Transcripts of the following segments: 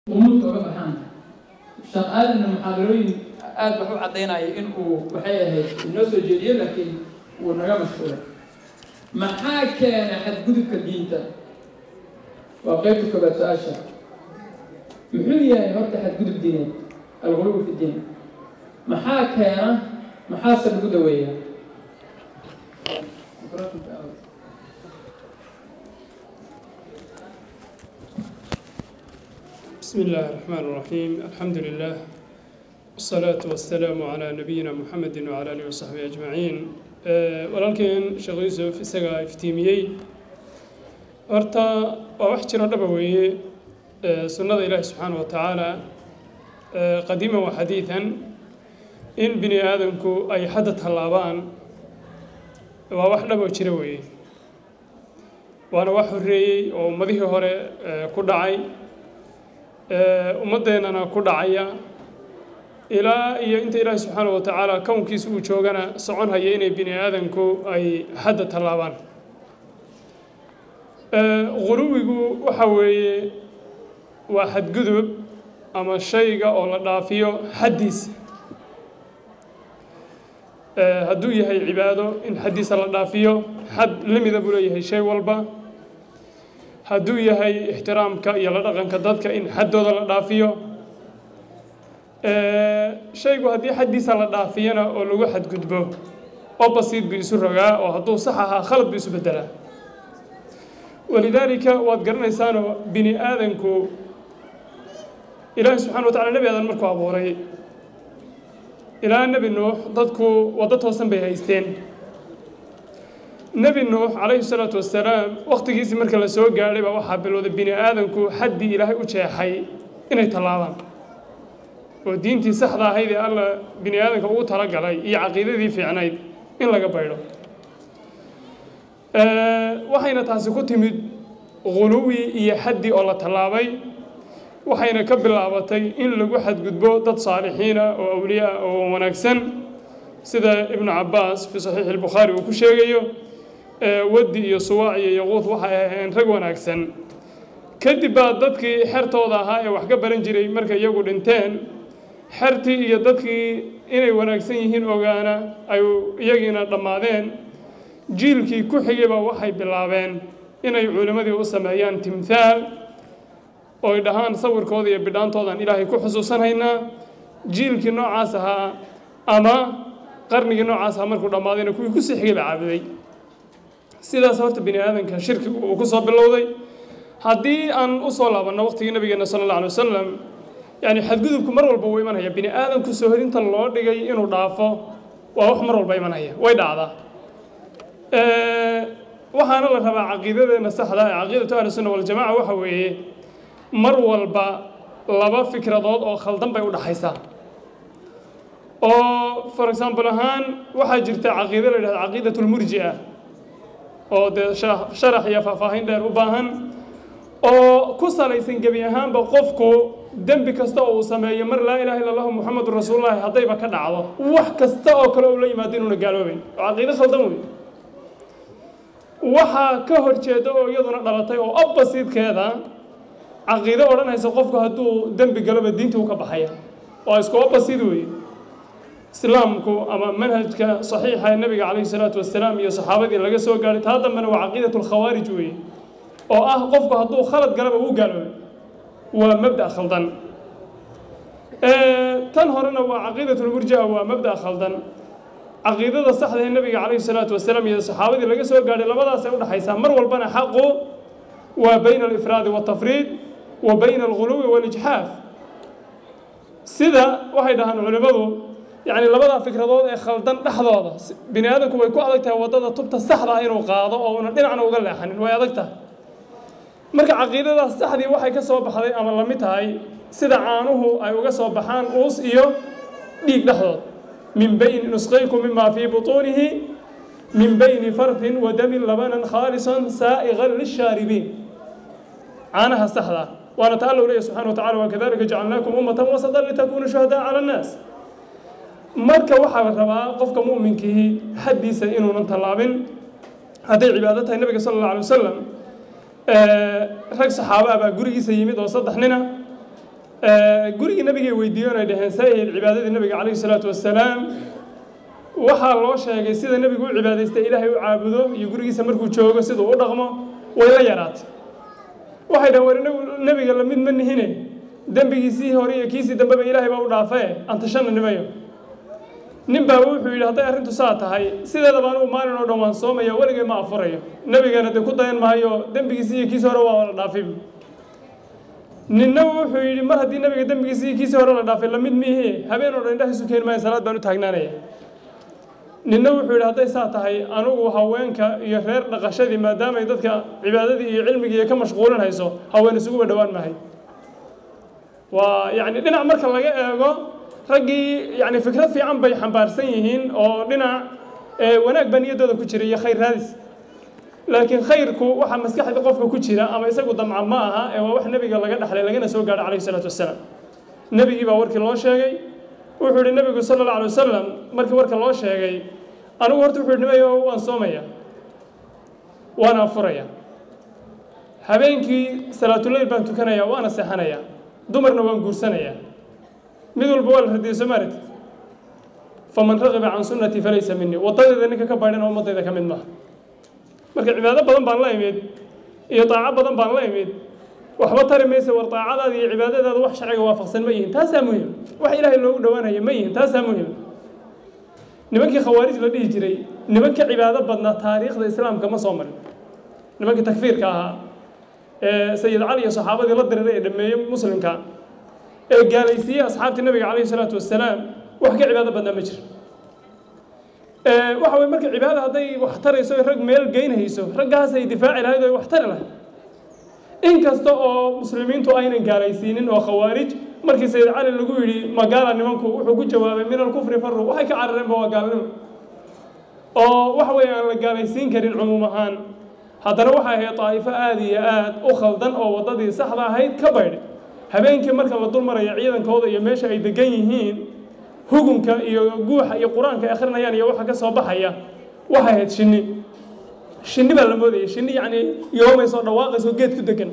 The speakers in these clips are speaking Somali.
umuudka uga baxaan sheekh aadanna muxaadarooyin aad wax u caddaynaya in uu waxay ahayd inoo soo jeediyo laakiin wuu naga mashquulay maxaa keena xadgudubka diinta waa qeybta koobaad su-aasha muxuu yahay horta xadgudub diineed algulubu fi diin maxaa keena maxaase lagu daweeyaa بسم الله الرحمن الرحيم الحمد لله والصلاة والسلام على نبينا محمد وعلى آله وصحبه أجمعين walaalkeen sheekh yuusuf isagaa iftiimiyey horta waa wax jiro dhaba weeye sunnada ilaahi subxaana wa tacaala qadiiman wa xadiidan in bini aadamku ay xadda tallaabaan waa wax dhaboo jira weeye waana wax horreeyey oo ummadihii hore ku dhacay ummaddeennana ku dhacaya ilaa iyo inta ilaahi subxaana wa tacaala kownkiisa uu joogana socon haya inay bini aadanku ay xadda tallaabaan guluwigu waxa weeye waa xadgudub ama shayga oo la dhaafiyo xaddiisa hadduu yahay cibaado in xaddiisa la dhaafiyo xad la mida buu leeyahay shay walba hadduu yahay ixtiraamka iyo la dhaqanka dadka in xaddooda la dhaafiyo shaygu haddii xaddiisa la dhaafiyana oo lagu xadgudbo opposite buu isu rogaa oo hadduu sax ahaa khalad buu isu beddelaa walidaalika waad garanaysaanoo bini aadanku ilaahi subxana wa tacala nebi aadan markuu abuuray ilaa nebi nuux dadku waddo toosan bay haysteen nebi nuux calayhi salaatu wassalaam wakhtigiisii marka la soo gaadhay baa waxaa bilowday bini aadanku xaddii ilaahay u jeexay inay tallaabaan oo diintii saxda ahayd ee alla bini aadanka ugu talagalay iyo caqiidadii fiicnayd in laga baydho waxayna taasi ku timid guluwi iyo xaddi oo la tallaabay waxayna ka bilaabatay in lagu xadgudbo dad saalixiina oo awliyaa oo wanaagsan sida ibnu cabbaas fii saxiixi albukhaari uu ku sheegayo waddi iyo suwaac iyo yaquud waxay ahayn rag wanaagsan kadib baa dadkii xertooda ahaa ee wax ka baran jiray markay iyagu dhinteen xertii iyo dadkii inay wanaagsan yihiin ogaana ay iyagiina dhammaadeen jiilkii ku xigayba waxay bilaabeen inay culimmadii u sameeyaan timthaal ooy dhahaan sawirkooda iyo bidhaantoodan ilaahay ku xusuusanhaynaa jiilkii noocaas ahaa ama qarnigii noocaas ahaa markuu dhammaadayna kuwii kusii xigay baa caabuday sidaas horta bini aadanka shirkigu uu ku soo bilowday haddii aan u soo laabanno waqtigii nabigeena sala alla alay wasalam yani xadgudubku mar walba wuu imanaya bini aadamku soohodinta loo dhigay inuu dhaafo waa wax mar walba imanaya way dhacdaa waxaana la rabaa caqiidadeena saxda ee caqiidatu ahli sunna waljamaca waxa weeye mar walba laba fikradood oo khaldan bay u dhaxaysaa oo for example ahaan waxaa jirta caqiido la yidhahda caqiidat lmurji'a oo dee sharax iyo faahfaahin dheer u baahan oo ku salaysan gebi ahaanba qofku dembi kasta oo uu sameeyo mar laa ilaha illa allahu muxamedun rasuulullahi haddayba ka dhacdo wax kasta oo kale uu la yimaado inuuna gaaloobayn oo caqiido khaldan wey waxaa ka horjeeda oo iyaduna dhalatay oo oppositekeeda caqiido odhanaysa qofku hadduu dembi galoba diintii uu ka baxaya waa isku opposite wey islaamku ama manhajka saxiixa ee nabiga calayhi salaatu wasalaam iyo saxaabadii laga soo gaadhay taa dambena waa caqiidat lkhawaarij weeye oo ah qofku hadduu khalad galaba uu gaaloobay waa mabda khaldan tan horena waa caqiidat lmurjia waa mabda khaldan caqiidada saxda ee nabiga calayhi salaatu wasalaam iyo saxaabadii laga soo gaadhay labadaasay udhexaysaa mar walbana xaqu waa bayna alifraadi waltafriid wa bayna alguluwi walijxaaf sida waxay dhahaan culimmadu yani labadaa fikradood ee khaldan dhexdooda bini aadamku way ku adag tahay waddada tubta saxda ah inuu qaado oo una dhinacna uga leexanin way adag tahay marka caqiidadaas saxdii waxay ka soo baxday ama la mid tahay sida caanuhu ay uga soo baxaan uus iyo dhiig dhexdood min bayni nusqaykum mima fii butuunihi min bayni farfin wa damin labanan khaalisan saa'iqan lishaaribiin caanaha saxda waana ta alla u leeyahy subxana wa tacala wakadalika jacalnaakum ummatan wasatan litakunuu shuhadaa cala annaas marka waxaa la rabaa qofka mu'minkii xaddiisa inuunan tallaabin hadday cibaado tahay nabiga sala alla alay wasalam rag saxaaba ah baa gurigiisa yimid oo saddex nina gurigii nabigay weydiiyoon ay dhaheen saahid cibaadadii nabiga calayhi salaatu wasalaam waxaa loo sheegay sida nebigu u cibaadaystay ilaahay u caabudo iyo gurigiisa markuu joogo siduu u dhaqmo way la yaraatay waxay dhahen war inagu nebiga lamid ma nihine dembigiisii hore iyo kiisii dambeba ilaahay baa u dhaafae antashana nimayo nin baa wuxuu yidhi hadday arrintu saa tahay sideedaba anugu maalin oo dhan waan soomaya weligay ma afurayo nebigana dee ku dayan maayo dembigiisii iyo kiisii hore waa la dhaafay ninna wuxuu yidhi mar haddii nebiga dembigiisii iyo kiisii hore la dhaafay lamid miihi habeen oo dhan indhahiisu keeni maayo salaad baan u taagnaanaya ninna wuxuu yidhi hadday saa tahay anugu haweenka iyo reer dhaqashadii maadaamay dadka cibaadadii iyo cilmigii ka mashquulin hayso haween isuguba dhowaan maahay waa yacni dhinac marka laga eego raggii yani fikrad fiican bay xambaarsan yihiin oo dhinac wanaag baa niyaddooda ku jira iyo khayr raadis laakiin khayrku waxaa maskaxda qofka ku jira ama isagu damca ma aha ee waa wax nebiga laga dhexlay lagana soo gaadho calayhi salaatu wasalaam nebigii baa warkii loo sheegay wuxuu yihi nebigu sala alla alay wasalam markii warka loo sheegay anigu horta wuxuu yihi nimayo waan soomaya waana afuraya habeenkii salaatuleyl baan tukanaya waana seexanaya dumarna waan guursanaya mid walba waa la radiyey soomaalit faman raqiba can sunnatii falaysa minii waddadeeda ninka ka baydhana ummadayda ka mid maaha marka cibaado badan baan la imid iyo daaco badan baan la imid waxba tari maysa war daacadaada iyo cibaadadaada wax sharciga waafaqsan ma yihin taasaa muhim wax ilaahay loogu dhowaanaya ma yihin taasaa muhim nimankii khawaarij la dhihi jiray nimanka cibaado badnaa taariikhda islaamka ma soo marin nimankii takfiirka ahaa ee sayid cali iyo saxaabadii la diriray ee dhameeyey muslimka ee gaalaysiiyey asxaabtii nabiga calayhi salaatu wasalaam wax ka cibaado badnaa ma jiro waxa weye marka cibaada hadday wax tarayso rag meel geynhayso raggaasay difaaci lahayd oo wax tari lahayd inkasta oo muslimiintu aynan gaalaysiinin oo khawaarij markii sayid cali lagu yidhi magaala nimanku wuxuu ku jawaabay min alkufri faru waxay ka carareenba waa gaalnimo oo waxa weeye aan la gaalaysiin karin cumuum ahaan haddana waxay ahayd daa'ifo aada iyo aad u khaldan oo waddadii saxda ahayd ka baydhay habeenkii marka la dul maraya ciidankooda iyo meesha ay degan yihiin hugunka iyo guuxa iyo qur-aanka ay akhrinayaan iyo waxa ka soo baxaya waxay ahayd shinni shinni baa la moodayay shinni yacni yoomaysoo dhawaaqaysoo geed ku degan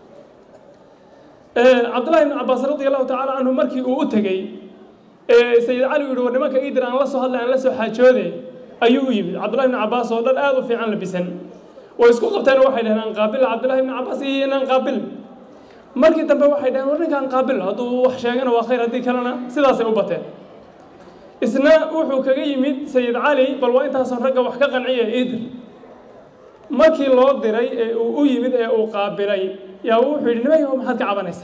cabdullahi ibn cabbaas radi allahu tacaala canhu markii uu u tegey sayid cali u yihi war nimanka iidir aan la soo hadlay aan la soo xaajoode ayuu u yimid cabdullahi ibn cabbaas oo dhan aada u fiican labisan way isku qabteen waxay dhaheen aan qaabil cabdullahi ibn cabbaas iyo inaan qaabil markii dambe waxay dhaheen war ninkaan qaabil hadduu wax sheegana waa khayr haddii kalena sidaasay u bateen isna wuxuu kaga yimid sayid cali bal waa intaasoon ragga wax ka qanciya iidir markii loo diray ee uu u yimid ee uu qaabilay yaa wuxuu yidhi nimayo maxaad ka cabanaysaa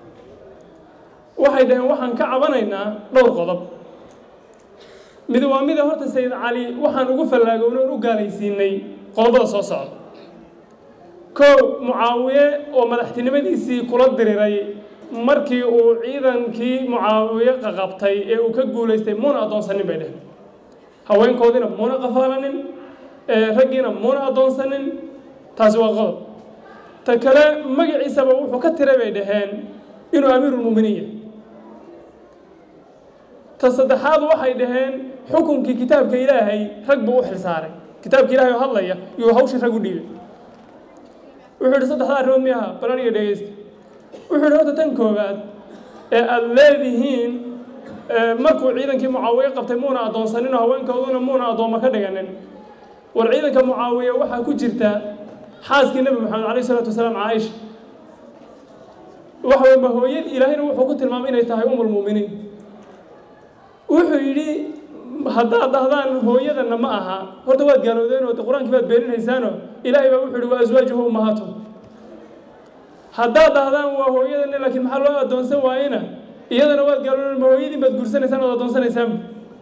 waxay dhaheen waxaan ka cabanaynaa dhowr qodob mid waa mida horta sayid cali waxaan ugu fallaagowna oon u gaalaysiinay qodobada soo socda kow mucaawiye oo madaxtinimadiisii kula diriray markii uu ciidankii mucaawiye qaqabtay ee uu ka guulaystay muuna addoonsanin bay dheheen haweenkoodiina muuna qafaalanin raggiina muuna addoonsanin taasi waa qodob ta kale magaciisaba wuxuu ka tiray bay dhaheen inuu amiirulmu'miniin yahay ta saddexaad waxay dhaheen xukunkii kitaabka ilaahay rag buu u xilsaaray kitaabka ilaahay oo hadlaya yuu hawshii rag u dhiibay wuxuu yidhi saddexda arrimood mi aha balaniga dhegeysta wuxuu yidhi horta tan koowaad ee aada leedihiin markuu ciidankii mucaawiye qabtay muuna addoonsanin oo haweenkooduna muuna addoommo ka dhiganin war ciidanka mucaawiye waxaa ku jirta xaaskii nebi moxamed calayh isalaatu wasalaam caaisha waxa weye mahooyad ilaahayna wuxuu ku tilmaamay inay tahay umulmu'miniin wuxuu yidhi haddaad dhahdaan hooyadana ma aha horta waad gaalowdeen oo de qur-aankii baad beeninaysaano ilaahay baa wuxuu yidhi wa aswaajuhu ummahaatuhum haddaad dhahdaan waa hooyadana laakiin maxaa loo addoonsan waayena iyadana waad gaalowdeen ma hooyadiin baad guursanaysaan ood addoonsanaysaan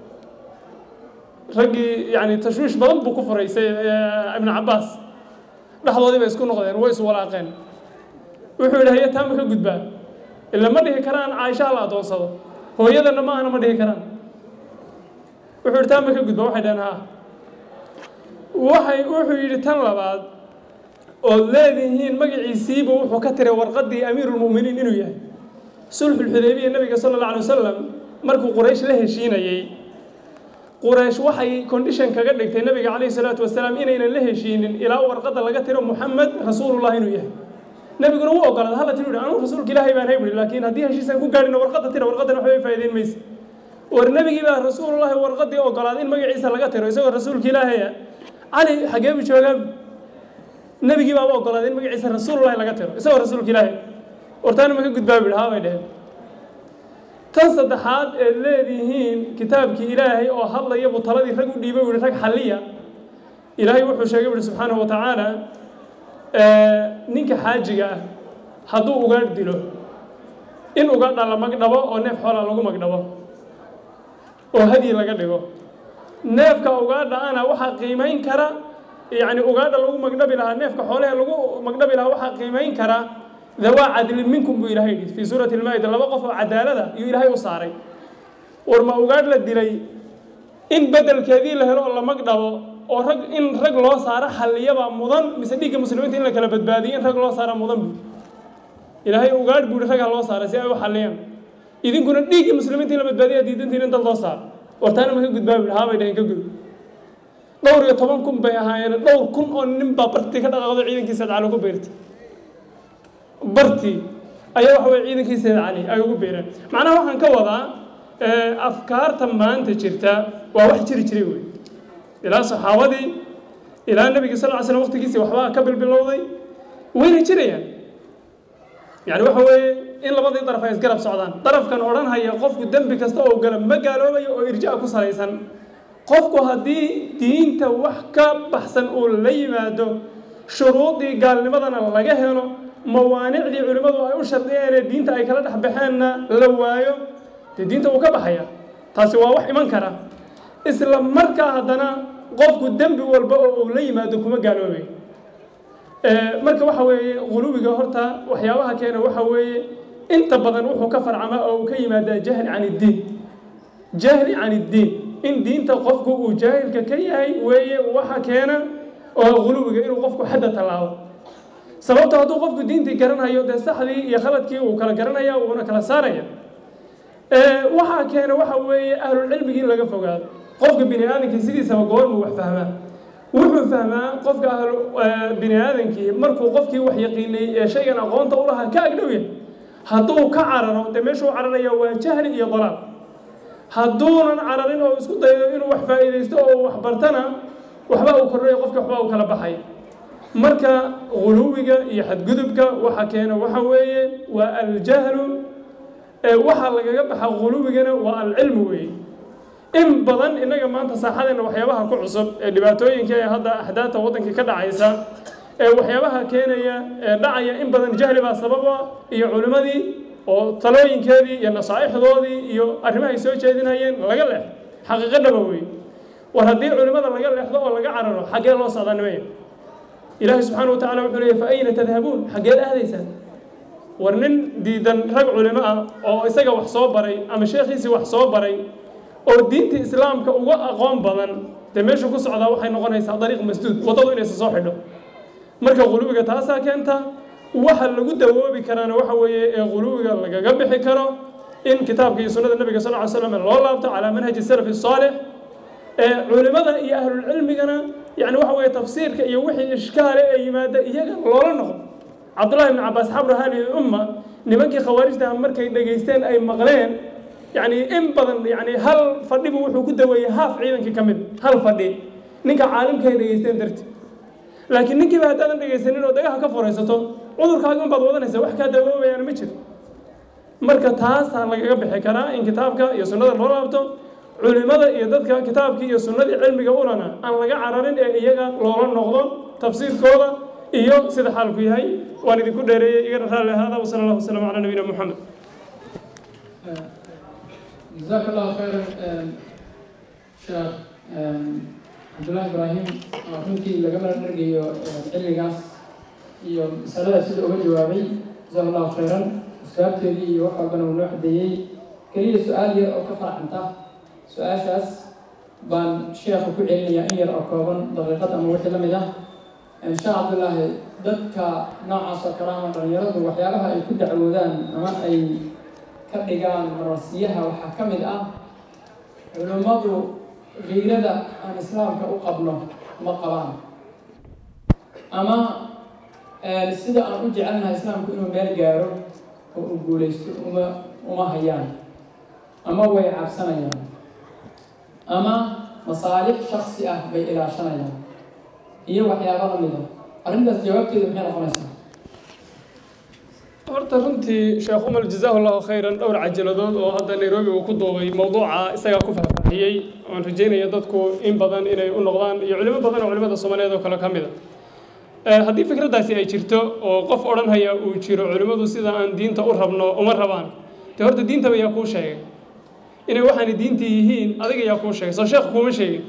raggii yani tashwiish badan buu ku furay ibnu cabbaas dhexdoodii bay isku noqdeen way iswalaaqeen wuxuu yidhi haye taama ka gudbaa ila ma dhihi karaan caaisha la addoonsado hooyadana ma ahana ma dhihi karaan wuxuu yidhi taama ka gudba waxay dhaheen ha waxay wuxuu yidhi tan labaad ood leedihiin magaciisiiba wuxuu ka tiray warqaddii amiirulmu'miniin inuu yahay sulxulxudaybiya nabiga sala alla alay wasalam markuu quraysh la heshiinayey quraysh waxay condition kaga dhigtay nabiga calayhi salaatu wasalaam inaynan la heshiinin ilaa warqadda laga tiro muxamed rasuulullah inuu yahay nebiguna wuu ogolaaday hala tiri anugu rasuulka ilaahay baan hay buhi laakiin haddii heshiisaan ku gaadhina warqadda tira warqadan waxbay faa'iideyn maysa war nebigii baa rasuulullahi warqadii ogolaaday in magaciisa laga tiro isagoo rasuulka ilaahaya cali xagee buu joogaa nebigii baaba ogolaaday in magaciisa rasuulullahi laga tiro isagoo rasuulka ilaahay wartaana ma ka gudbaa buhi haa bay dheheen tan saddexaad eed leedihiin kitaabkii ilaahay oo hadlaya buu taladii rag u dhiibay buhi rag xalliya ilaahay wuxuu sheegay buhi subxaanahu wa tacaala ninka xaajiga ah hadduu ugaadh dilo in ugaadha la magdhabo oo neef xoolaa lagu magdhabo oo hadyi laga dhigo neefka ugaadha ana waxaa qiimayn kara yacni ugaadha lagu magdhabi lahaa neefka xoolahe lagu magdhabi lahaa waxaa qiimayn kara dawaa cadlin minkum buu ilahay yidhi fii suurati lmaa'ida laba qof oo cadaalada iyuu ilaahay u saaray war ma ugaadh la dilay in beddelkeedii la helo oo la magdhabo oo rag in rag loo saaro xalliyabaa mudan mise dhiigga muslimiinta in la kala badbaadiyo in rag loo saara mudan bu ilaahay ugaadh buu yihi ragaa loo saaray si ay u xalliyaan idinkuna dhiigga muslimiinta in la badbaadiya diidantiin in dad loo saaro wartaana ma ka gudbaa buhi haabay dhaheen ka gud dhowr iyo toban kun bay ahaayeen dhowr kun oo nin baa bartii ka dhaqaaqdo ciidankiisa cali ku beertay bartii ayaa waxa weye ciidankiiseeda cali ay ugu beereen macnaha waxaan ka wadaa afkaarta maanta jirta waa wax jiri jiray wey ilaa saxaabadii ilaa nebiga sal ly slam waqtigiisii waxbaa ka bilbilowday wayna jirayaan yani waxa weeye in labadii daraf ay isgarab socdaan darafkan odhanhaya qofku dembi kasta oo gala ma gaaloobayo oo irja ku salaysan qofku haddii diinta wax ka baxsan uu la yimaado shuruudii gaalnimadana laga helo mawaanicdii culimmadu ay u shardiyeen ee diinta ay kala dhex baxeenna la waayo dee diinta wuu ka baxaya taasi waa wax iman kara isla markaa haddana qofku dembi walba oo uu la yimaado kuma gaaloobay marka waxa weeye quluwiga horta waxyaabaha keena waxa weeye inta badan wuxuu ka farcamaa oo uu ka yimaadaa jahli can iddiin jahli can iddiin in diinta qofku uu jaahilka ka yahay weeye waxa keena oo quluwiga inuu qofku xadda tallaabo sababto hadduu qofku diintii garanhayo dee saxdii iyo khaladkii uu kala garanaya uuna kala saaraya waxaa keena waxa weeye ahlulcilmigii in laga fogaado qofka bini aadamkii sidiisaba goormuu wax fahmaa wuxuu fahmaa qofka ahlu bini aadamkii markuu qofkii wax yaqiinay ee shaygan aqoonta u lahaa ka agdhow yahay hadduu ka cararo dee meeshuu cararaya waa jahli iyo dalaal hadduunan cararin oo isku dayo inuu wax faa'iidaysto oo wax bartana waxba uu kordhayo qofka waxba uu kala baxay marka guluwiga iyo xadgudubka waxa keena waxa weeye waa aljahlu waxaa lagaga baxa guluwigana waa alcilmu weeye in badan innaga maanta saaxadeena waxyaabaha ku cusub ee dhibaatooyinka ee hadda axdaata waddankii ka dhacaysa ee waxyaabaha keenaya ee dhacaya in badan jahli baa sababa iyo culimmadii oo talooyinkeedii iyo nasaa'ixdoodii iyo arrimaha ay soo jeedinayeen laga leex xaqiiqo dhaba weeye war haddii culimmada laga leexdo oo laga cararo xaggee loo socdaa nimaya ilaahi subxaana wa tacala wuxuu leeyahy fa ayna tadhabuun xaggeed aadaysaan war nin diidan rag culimo ah oo isaga wax soo baray ama sheekhiisii wax soo baray oo diinta islaamka uga aqoon badan dee meeshu ku socdaa waxay noqonaysaa dariiq masduud waddadu inaysa soo xidho marka quluwiga taasaa keenta waxa lagu dawoobi karaana waxa weeye ee quluwiga lagaga bixi karo in kitaabka iyo sunnada nabiga sal ly slam loo laabto calaa manhaji salafi saalix ee culimada iyo ahlulcilmigana yani waxa weeye tafsiirka iyo wixii ishkaale ee yimaada iyaga loola noqdo cabdullahi ibni cabaas xabru hadihi umma nimankii khawaarijtaha markay dhegaysteen ay maqleen yani in badan yani hal fadhibu wuxuu ku daweeyey haaf ciidankii ka mid hal fadhi ninka caalimka ay dhegaysteen darti laakiin ninkiiba haddaadan dhegaysanin oo dagaha ka furaysato cudurkaagi unbaad wadanaysa wax kaa dawoobayaana ma jiro marka taasaa lagaga bixi karaa in kitaabka iyo sunnada loo laabto culimada iyo dadka kitaabkii iyo sunnadii cilmiga ulana aan laga cararin ee iyaga loola noqdo tafsiirkooda iyo sida xaalku yahay waan idinku dheereeyey igana raalli ahaada wasala allahu wasalam calaa nabiyina moxamed جزاك الله خيرا شيخ cabdullaahi ibraahim oo runtii lagama dhargayo cilmigaas iyo masalada sida uga jawaabay jazaak allahu khayran asbaabteedii iyo wax walbana uu noo xadeeyey keliya su-aal yar oo ka farcanta su-aashaas baan sheekha ku celinayaa in yar oo kooban daqiiqad ama wixii la mid ah sheekh cabdullaahi dadka noocaas oo kale ama dhalinyaradu waxyaabaha ay ku dacwoodaan ama ay ka dhigaan marasiyaha waxaa ka mid ah culimmadu kiirada aan islaamka u qabno ma qabaan ama sida aan u jecelnahay islaamku inuu meel gaaro oo uu guulaysto uma uma hayaan ama way cabsanayaan ama masaalix shaksi ah bay ilaashanayaan iyo waxyaaba lamida arrintaas jawaabteedu maxay noqonaysaa horta runtii sheekh umar jazaahu llahu khayran dhowr cajaladood oo hadda nairobi uu ku duubay mowduuca isagaa ku faahfaahiyey oan rajeynaya dadku in badan inay u noqdaan iyo culimo badan oo culimada soomaaliyeed oo kale ka mid a haddii fikraddaasi ay jirto oo qof odhanhaya uu jiro culimmadu sida aan diinta u rabno uma rabaan dee horta diintaba yaa kuu sheegay inay waxaani diintii yihiin adiga yaa kuu sheegay soo sheekh kuuma sheegin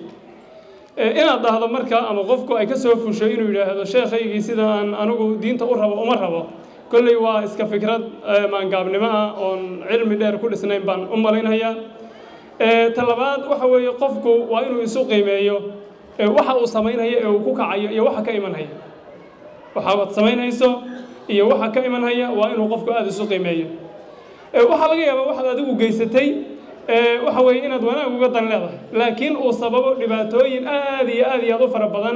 inaad dhahdo marka ama qofku ay ka soo fusho inuu yidhaahdo sheekhaygii sida aan anigu diinta u rabo uma rabo kolley waa iska fikrad maangaabnimo ah oon cilmi dheer ku dhisnayn baan u malaynayaa ta labaad waxa weeye qofku waa inuu isu qiimeeyo waxa uu samaynhayo ee uu ku kacayo iyo waxa ka imanhaya waxaad samaynhayso iyo waxa ka imanhaya waa inuu qofku aada isu qiimeeyo waxaa laga yaabaa waxaad adigu geysatay waxa weeye inaad wanaag uga dan leedahay laakiin uu sababo dhibaatooyin aad iyo aad iyo aad u fara badan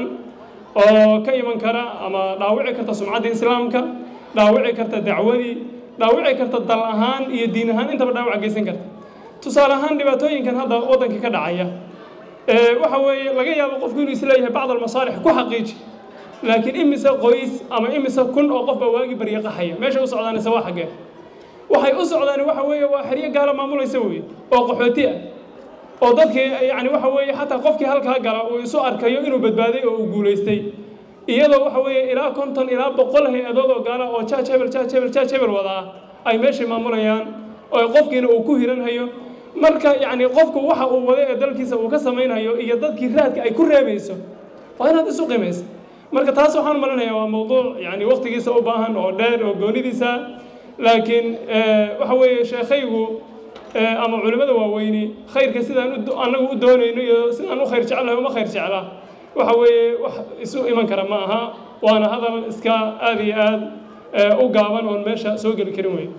oo ka iman kara ama dhaawici karta sumcaddii islaamka dhaawici karta dacwadii dhaawici karta dal ahaan iyo diin ahaan intaba dhaawaca geysan karta tusaale ahaan dhibaatooyinkan hadda waddanka ka dhacaya waxa weeye laga yaabo qofku inuu isleeyahay bacd almasaalix ku xaqiiji laakiin imise qoys ama imise kun oo qofba waagi barya qaxaya meesha u socdaanise waa xaggee waxay u socdaan waxa weeye waa xeryo gaala maamulaysa weeye oo qaxooti ah oo dadkii yani waxa weeye xataa qofkii halkaa gala uu isu arkayo inuu badbaaday oo uu guulaystay iyadoo waxa weeye ilaa konton ilaa boqol hay-adood oo gaala oo jaaj hebel jaaj hebel jaaj hebel wadaa ay meeshii maamulayaan oo qofkiina uu ku hiranhayo marka yacni qofku waxa uu wada ee dalkiisa uu ka samaynhayo iyo dadkii raadka ay ku reebayso waa inaad isu qiimaysa marka taas waxaan malinayaa waa mowduuc yani waqtigiisa u baahan oo dheer oo goonidiisa laakiin waxa weeye sheekhaygu ama culimmada waaweyni khayrka sidaan annagu u doonayno iyo sidaan u khayr jecelahay uma khayr jeclaa waxa weeye wax isu iman kara ma aha waana hadal iska aad iyo aad u gaaban oon meesha soo geli karin wey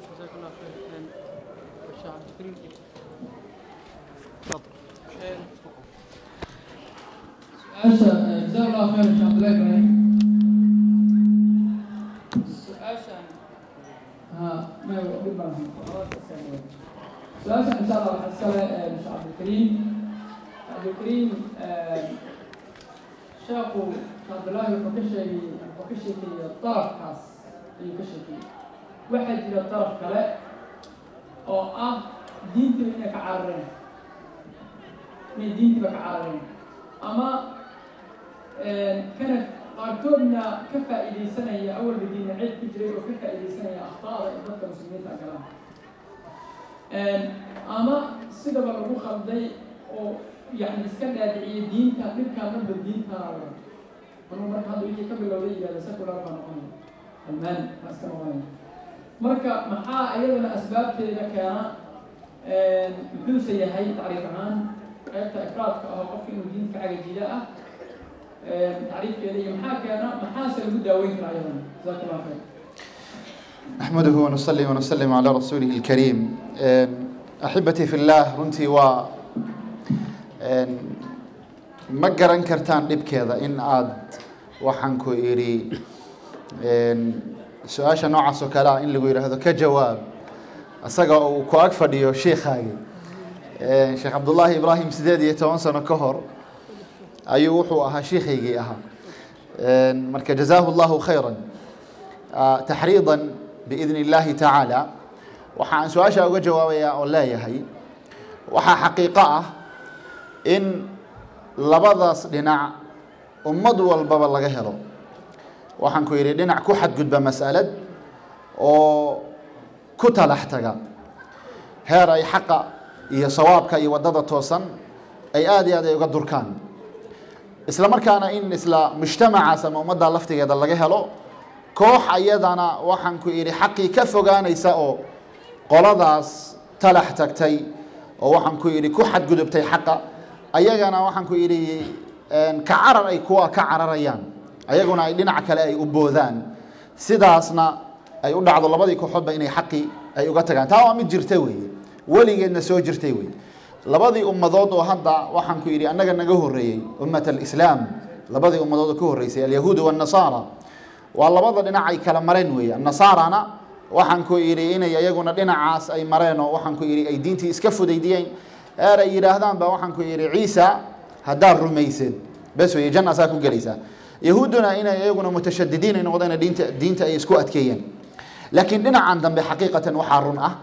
su-aasha jazaa allahu khayr sheekh abdullahi ibrahim su-aashan ha may dhib baan su-aashan insha allah waxaa iskale sheekh cabdilkariim cabdilkariim sheekhu cabdullaahi wuxuu ka sheegay wuxuu ka sheekeeyey darafkaas ayuu ka sheekeeyey waxaa jira daraf kale oo ah diintiba inay ka carareen inay diintiba ka carareen ama kana qaarkoodna ka faa'iidaysanaya awalba diina cid ku jiray oo ka faa'iidaysanaya akhtaada ee dadka muslimiinta galaan ama sidaba lagu khalday oo yani iska dhaadiciyay diinta dhibkaa dhanba diintaana wada marka marka hadda wixii ka bilowday yihahda secular baa noqonaya almaani baa iska noqonaya marka maxaa iyadana asbaabteeda keena muxuuse yahay tacriif ahaan qaybta ifraadka ah oo qofka inuu diinta cagajida ah tacriifkeeda iyo maxaa keena maxaase lagu daaweyn karaa iyadana jazaak allah khayr نحمده ونصلي ونسلم على رسوله الكريم أحبتي في الله runtii waa ma garan kartaan dhibkeeda in aad waxaan ku idhi su-aasha noocaas oo kale ah in lagu yidhaahdo ka jawaab isaga uu ku ag fadhiyo sheikhaagi sheekh cabdullaahi ibraahim sideed iyo toban sano ka hor ayuu wuxuu ahaa sheikhaygii ahaa marka jazaahu allahu khayra taxriidan biidni illaahi tacaala waxaan su-aasha uga jawaabayaa oo leeyahay waxaa xaqiiqo ah in labadaas dhinac ummad walbaba laga helo waxaan ku yidhi dhinac ku xadgudba mas'alad oo ku talax taga heer ay xaqa iyo sawaabka iyo waddada toosan ay aada iyo aad ay uga durkaan isla markaana in isla mujtamacaas ama ummadda laftigeeda laga helo koox ayadana waxaan ku idhi xaqii ka fogaanaysa oo qoladaas talax tagtay oo waxaan ku idhi ku xadgudubtay xaqa ayagana waxaan ku idhi ka carar ay kuwa ka cararayaan ayaguna ay dhinac kale ay u boodaan sidaasna ay u dhacdo labadii kooxoodba inay xaqii ay uga tagaan taa waa mid jirta weeye weligeedna soo jirtay weye labadii ummadood oo hadda waxaan ku yidhi annaga naga horreeyey ummat alislaam labadii ummadood oo ka horreysay alyahuud waannasaara waa labada dhinac ay kala mareen weeye annasaarana waxaan ku idhi inay iyaguna dhinacaas ay mareen oo waxaan ku idhi ay diintii iska fudaydiyeen eer ay yidhaahdaan ba waxaan ku idhi ciisa haddaad rumaysid bes weye janna saa ku gelaysaa yahuudduna inay iyaguna mutashadidiin ay noqdeen diinta diinta ay isku adkeeyeen laakiin dhinacan dambe xaqiiqatan waxaa run ah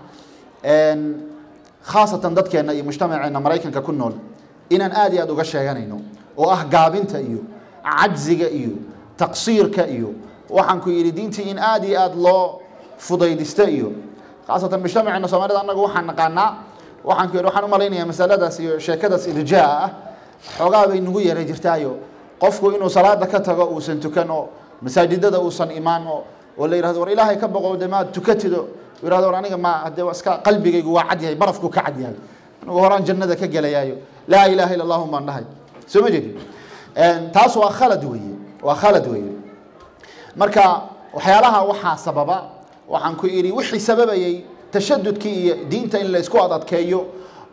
khaasatan dadkeenna iyo mujtamaceena maraykanka ku nool inaan aad iyo aad uga sheeganayno oo ah gaabinta iyo cajziga iyo taqsiirka iyo waxaan ku yidhi diintii in aad iyo aad loo fudaydisto iyo khaasatan mujtamaceena soomaalida annagu waxaan naqaanaa waxaan ku yidhi waxaan u malaynayaa masaladaas iyo sheekadaas irjaa ah xoogaa bay nagu yara jirtaayo qofku inuu salaada ka tago uusan tukan oo masaajidada uusan imaan oo oo la yidhahdo war ilaahay ka boqo de maad tukatido yidhahdo war aniga ma hadee iska qalbigaygu waa cad yahay barafku ka cad yahay anigu horaan jannada ka gelayaayo laa ilaaha illa allahu baan dhahay soo ma jeedin taas waa khalad weeye waa khalad weeye marka waxyaalaha waxaa sababa waxaan ku idhi wixii sababayey tashadudkii iyo diinta in la isku adadkeeyo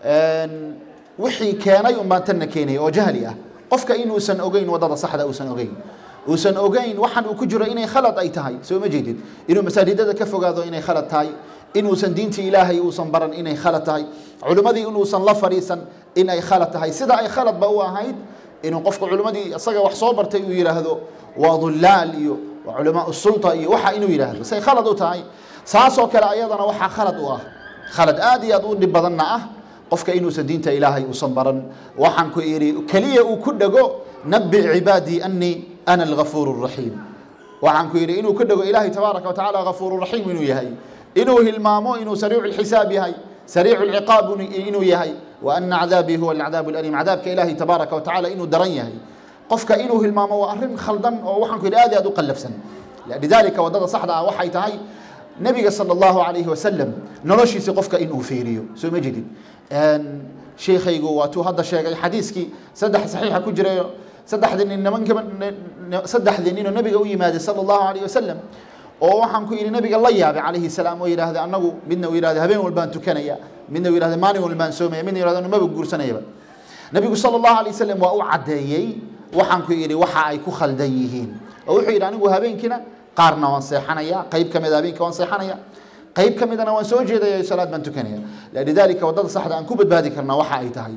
wixii keenay unbaan tanna keenaya oo jahli ah qofka inuusan ogeyn wadada saxda uusan ogeyn uusan ogeyn waxaan uu ku jiro inay khalad ay tahay soo ma jeedid inuu masaajidada ka fogaado inay khalad tahay inuusan diintii ilaahay uusan baran inay khalad tahay culimmadii inuusan la fadhiisan in ay khalad tahay sida ay khaladba u ahayd inuu qofka culimmadii isaga wax soo bartay uu yidhaahdo waa dullaal iyo waa culamaa sulta iyo waxa inuu yidhaahdo say khalad u tahay saasoo kale ayadana waxaa khalad u ah khalad aad iyo aad u dhib badanna ah qofka inuusan diinta ilaahay uusan baran waxaan ku idhi keliya uu ku dhego nabi cibaadii anii ana algafuur raxiim waxaan ku yidhi inuu ku dhego ilaahay tabaaraka wa tacaala gafuur raxiim inuu yahay inuu hilmaamo inuu sariicu lxisaab yahay sariicu lciqaab inuu yahay wa ana cadaabii huwa alcadaab alaliim cadaabka ilaahay tabaaraka wa tacaala inuu daran yahay qofka inuu hilmaamo waa arrin khaldan oo waxaan ku yidhi aad iyo aad u qallafsan lidalika waddada saxda ah waxay tahay nabiga sala allahu calayhi wasalam noloshiisi qofka inuu fiiriyo soo ma jedid sheekhaygu waatuu hadda sheegay xadiiskii saddex saxiixa ku jiray saddexdii nin nimankaba saddexdii ninoo nabiga u yimaaday sala allahu calayhi wasalam oo waxaan ku yidhi nabiga la yaabay calayhi salaam oo yidhaahda annagu midna uu yidhahda habeen walbaan tukanaya midna uu yidhahda maalin walbaan soomaya midna yidhahda maba guursanayaba nabigu sala allahu alayh wasalam waa u caddeeyey waxaan ku yidhi waxa ay ku khaldan yihiin oo wuxuu yidhi anigu habeenkiina qaarna waan seexanaya qayb ka mida habeenka waan seexanaya qayb ka midana waan soo jeedaya salaad baan tukanaya lidalika waddada saxda aan ku badbaadi karnaa waxa ay tahay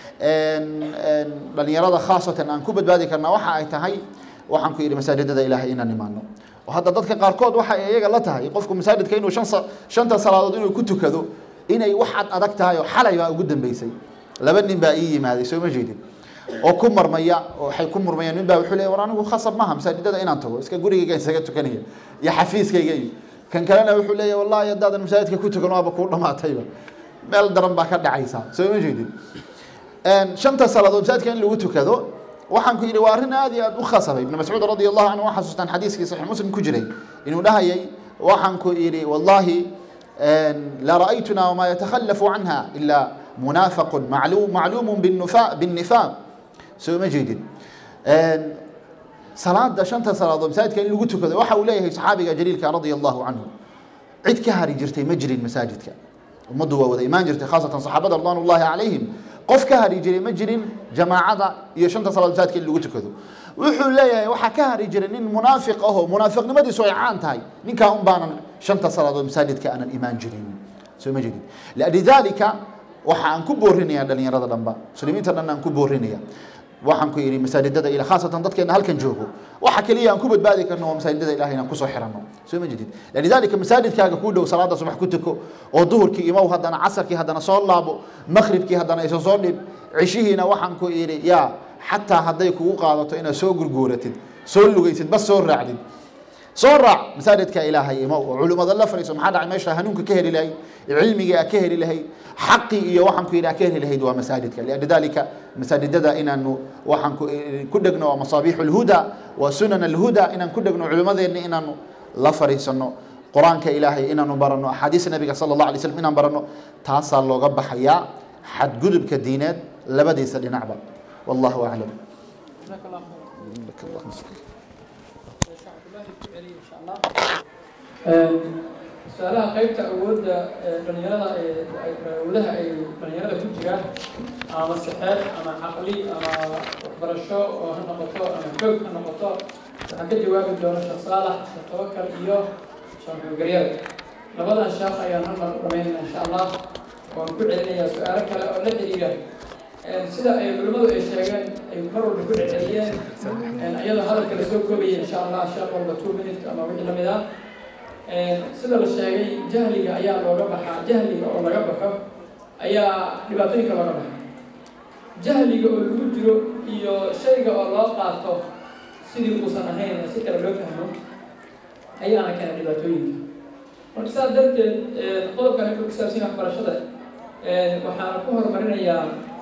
dhalinyarada khaasatan aan ku badbaadi karnaa waxa ay tahay waxaan ku yidhi masaajidada ilaahay inaan imaano oo hadda dadka qaarkood waxa ay iyaga la tahay qofku masaajidka inuu shan shanta salaadood inuu ku tukado inay wax ad adag tahay oo xalay baa ugu dambeysay laba nin baa ii yimaaday soo ma jeedin oo ku marmaya oo waxay ku murmayaan nin baa wuxuu leeyahy war anigu khasab maaha masaajidada inaan tago iska gurigayga isaga tukanaya iyo xafiiskayga iyo kan kalena wuxuu leeyahy wallahi haddaadan masaajidka ku tukan waaba kuu dhamaatayba meel daran baa ka dhacaysa soo ma jeedin shanta salaadood masaajidka in lagu tukado waxaan ku yidhi waa arrin aad iyo aad u khasabay ibn mascuud radi allahu canhu waa xasuustaan xadiiskii saxiix muslim ku jiray inuu dhahayay waxaan ku yidhi wallahi la ra'aytuna wama yatakhalafu canha ila munafaqun macluum macluumun binnifaaq soo ma jeedin salaada shanta salaadood masaajidka in lagu tukado waxa uu leeyahay saxaabiga jaliilka radia allahu canhu cid ka hari jirtay ma jirin masaajidka ummaddu waa wada imaan jirtay khaasatan saxaabada ridwan ullahi calayhim qof ka hari jiray ma jirin jamaacada iyo shanta salaadood masaajidka in lagu tukado wuxuu leeyahay waxaa ka hari jiray nin munaafiq ahoo munaafiqnimadiisu ay caan tahay ninkaa un baanan shanta salaadood masaajidka aanan imaan jirin soo ma jeedin lidalika waxa aan ku boorinaya dhalinyarada dhanba muslimiinta dhan aan ku boorinaya waxaan ku yidhi masaajidada ila khaasatan dadkeena halkan joogo waxa keliya aan ku badbaadi karno waa masaajidada ilahay inaan kusoo xiranno soo ma jedid lidalika masaajidkaaga kuu dhow salaada subax ku tuko oo duhurkii imow haddana casarkii haddana soo laabo makhribkii haddana isa soo dhib cishihiina waxaan ku yidhi yaa xataa hadday kugu qaadato inaad soo gurguuratid soo lugaysid bas soo raacdid soo raac masaajidka ilaahay imow oo culimmada la fariiso maxaa dhacay meesha hanuunka ka heli lahayd cilmigii aa ka heli lahayd xaqii iyo waxaan ku yidhi aa ka heli lahayd waa masaajidka lidalika masaajidada inaanu waxaan ku dhegno waa masaabiixu lhuda waa sunan alhuda inaan ku dhegno culimmadeenna inaanu la fariisano qur-aanka ilaahay inaanu barano axaadiista nabiga sala allah alay slam inaan barano taasaa looga baxayaa xadgudubka diineed labadiisa dhinacba wallahu aclam su-aalaha qaybta awoodda dhalinyarada awoodaha ay dhalinyarada ku jiraan ama sixeed ama caqli ama waxbarasho oo ha noqoto ama xoog ha noqoto waxaa ka jawaabi doona sheekh saalax sheekh tawakal iyo sheekh xulgaryada labadan sheekh ayaan hal mar u dhamaynayna insha allah waan ku celinayaa su-aalo kale oo la xiriira sida ay culimmadu ay sheegeen ay mar walba ku celceliyeen iyadoo hadalka lasoo koobaya insha allah sheekh walba two minute ama wixii lamid ah sida la sheegay jahliga ayaa looga baxaa jahliga oo laga baxo ayaa dhibaatooyinka looga baxa jahliga oo lagu jiro iyo shayga oo loo qaato sidii uusan ahayn si kale loo fahmo ayaana keena dhibaatooyinka marka saas darteed qodobkan wuxuu ku saabsan yahay waxbarashada waxaana ku horumarinayaa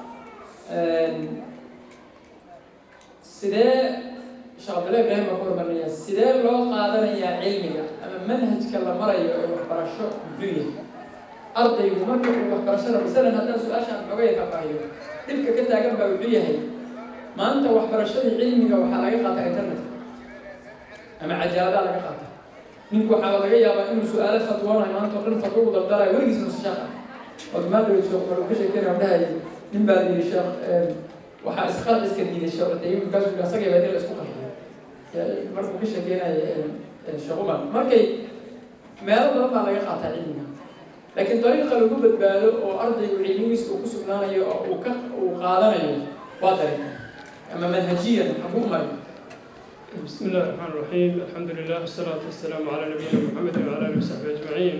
sidee sheekh abdullahi ibrahim baa ku horumarinaya sidee loo qaadanayaa cilmiga ama manhajka la marayo ee waxbarasho muxuu yahay ardaygu marka uu waxbarashada masalan haddaan su-aashaan xogaya ka faahiyo dhibka ka taagan baa wuxuu yahay maanta waxbarashadii cilmiga waxaa laga qaataa internetka ama cajaaladaa laga qaata ninku waxaa laga yaabaa inuu su-aalo fatwoonayo maanta oo dhan fatwo u daldalayo weligiis nusa sheekh ah odmaadhow sheekh maruu ka sheekeynaya odhahay nin baa yidhi sheekh waxaa isqal iska diiday sheekh tayib markaasuu yidhi asagay baa dil isku qarxay markuu ka sheekeynayo sheekh umar markay meelo badan baa laga qaataa cilmiga laakiin dariiqa lagu badbaado oo ardaygu cilmigiisa uu ku sugnaanayo oo uu ka uu qaadanayo waa dariiqa ama manhajiyan xaguu maray بسم الله الرحمن الرحيم الحمد لله والصلاة والسلام على نبينا محمد وعلى آله وصحبه أجمعين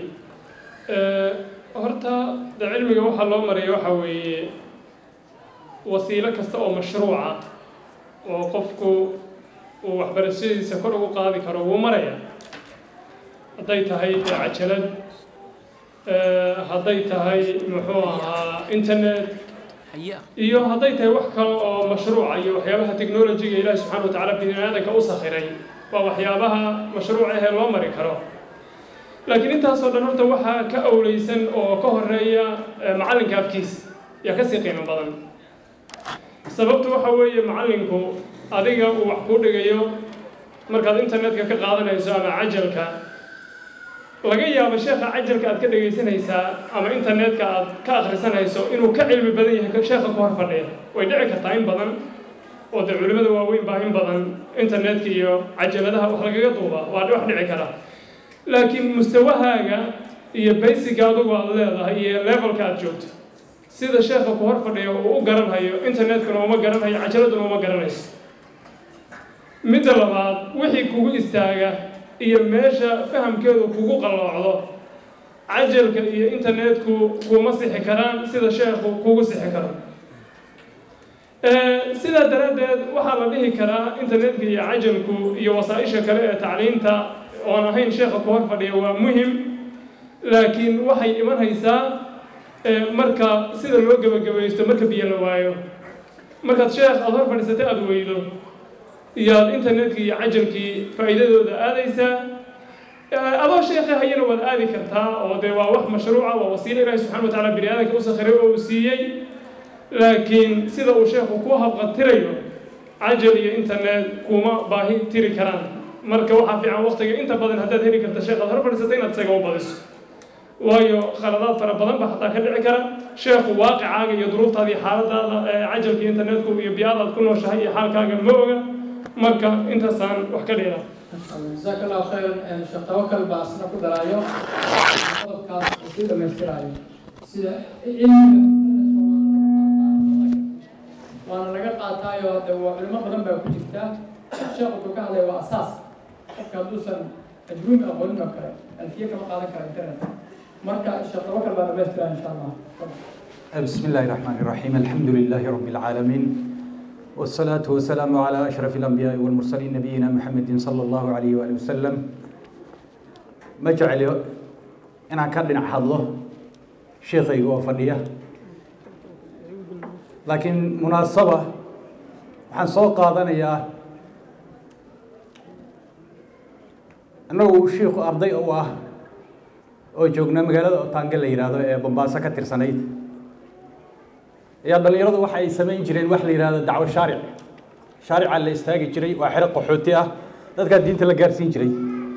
horta de cilmiga waxaa loo maraya waxa weeye wasiilo kasta oo mashruuca oo qofku uu waxbarashadiisa kor ugu qaadi karo wuu maraya hadday tahay de cajalad hadday tahay muxuu ahaa internet iyo hadday tahay wax kale oo mashruuca iyo waxyaabaha technologiga ilaahi subxana wa tacala bini aadanka u sakhiray waa waxyaabaha mashruuc ahee loo mari karo laakiin intaasoo dhan horta waxaa ka awleysan oo ka horeeya macallinka afkiisa yaa kasii qiimo badan sababtu waxa weeye macallinku adiga uu wax kuu dhigayo markaad internetka ka qaadanayso ama cajalka laga yaabo sheekha cajalka aad ka dhegaysanaysaa ama internetka aad ka akhrisanayso inuu ka cilmi badan yahay sheekha ku hor fadhiya way dhici kartaa in badan oo dee culimmada waaweyn baa in badan internetka iyo cajaladaha wax lagaga duuba waa wax dhici kara laakiin mustawahaaga iyo baysiga adugu aad leedahay iyo levelka aad joogto sida sheekha ku hor fadhiya uu u garanhayo internetkuna uma garanhayo cajaladuna uma garanayso midda labaad wixii kugu istaaga iyo meesha fahamkeedu kugu qalloocdo cajalka iyo internetku kuma sixi karaan sida sheekhu kugu sixi karo sidaa daraaddeed waxaa la dhihi karaa internetka iyo cajalku iyo wasaa-isha kale ee tacliinta oon ahayn sheekha ku hor fadhiya waa muhim laakiin waxay iman haysaa marka sida loo gebagabaysto marka biyo la waayo markaad sheekh aada hor fadhiisatay aada weydo iyo aada internetkii iyo cajalkii faa'iidadooda aadaysaa adoo sheekha hayana waad aadi kartaa oo dee waa wax mashruuca waa wasiilo ilaahi subxana wa tacala bini aadanka u sakhiray oo uu siiyey laakiin sida uu sheekhu ku habqatirayo cajal iyo internet kuma baahi tiri karaan marka waxaa fiican waqtiga inta badan haddaad heli karta sheekh aad hor fadhiisata inaad isaga u badiso waayo khaladaad fara badan baa xataa ka dhici kara sheekhu waaqicaaga iyo duruuftaada iyo xaaladaada cajalka iyo internetku iyo biyaadaad ku nooshahay iyo xaalkaaga ma oga marka intaasaan wax ka dhiraa jazaak allahu khayran sheekh tawakal baa asna ku daraayo qodobkaas uu sii dhamaystiraayo sida cilmiga waana laga qaataayo de waa culimo badan baa ku jirta sheekh wuxuu ka hadlaya waa asaas qofka hadduusan ajruumi aqoonin oo kale alfiye kama qaadan kara internet marka sheekh tawakal baa dhamaystira insha allah بسم الله الرحمن الرحيم الحمد لله رب العالمين والصلاة والسلام على أشرف الأنبياء والمرسلين نبينا محمد صلى الله عليه وآله وسلم ما جعل أنا كان حظه شيخي وفنية لكن مناسبة waxaan soo qaadanayaa annagu shiikhu arday u ah oo joogna magaalada otaange la yidhaahdo ee bombaaso ka tirsanayd ayaa dhallinyaradu waxa ay samayn jireen wax la yidhahdo dacwo shaaric shaaricaa la istaagi jiray waa xero qaxooti ah dadkaa diinta la gaarsiin jiray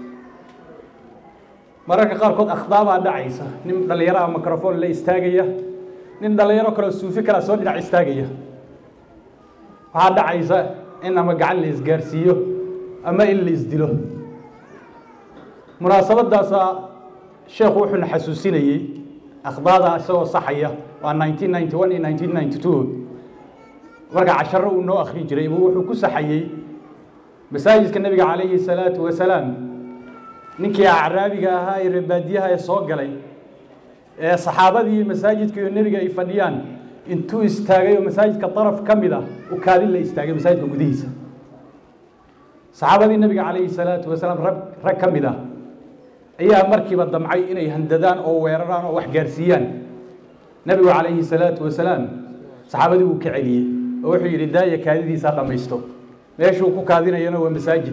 mararka qaarkood akhdaabaa dhacaysa nin dhallinyaraha microphone la istaagaya nin dhallinyaro kaleo suufi kalaa soo dhinac istaagaya waxaa dhacaysa in ama gacan la isgaarsiiyo ama in la isdilo munaasabadaasa sheekhu wuxuuna xasuusinayey akhdaada isagoo saxaya waa nineteen ninety one iyo nineteen ninety two marka casharo uu noo akhrin jiray buu wuxuu ku saxayey masaajidka nebiga calayhi salaatu wasalaam ninkii acraabiga ahaa ee reebaadiyaha ee soo galay ee saxaabadii masaajidka iyo nebiga ay fadhiyaan intuu istaagay oo masaajidka daraf ka mid ah u kaadin la istaagay masaajidka gudihiisa saxaabadii nebiga calayhi salaatu wasalaam rag rag ka mid ah ayaa markiiba damcay inay handadaan oo weeraraan oo wax gaarsiiyaan nebigu calayhi salaatu wasalaam saxaabadii wuu ka celiyey oo wuxuu yidhi daaya kaadidiisa dhammaysto meeshuu ku kaadinayana waa masaajid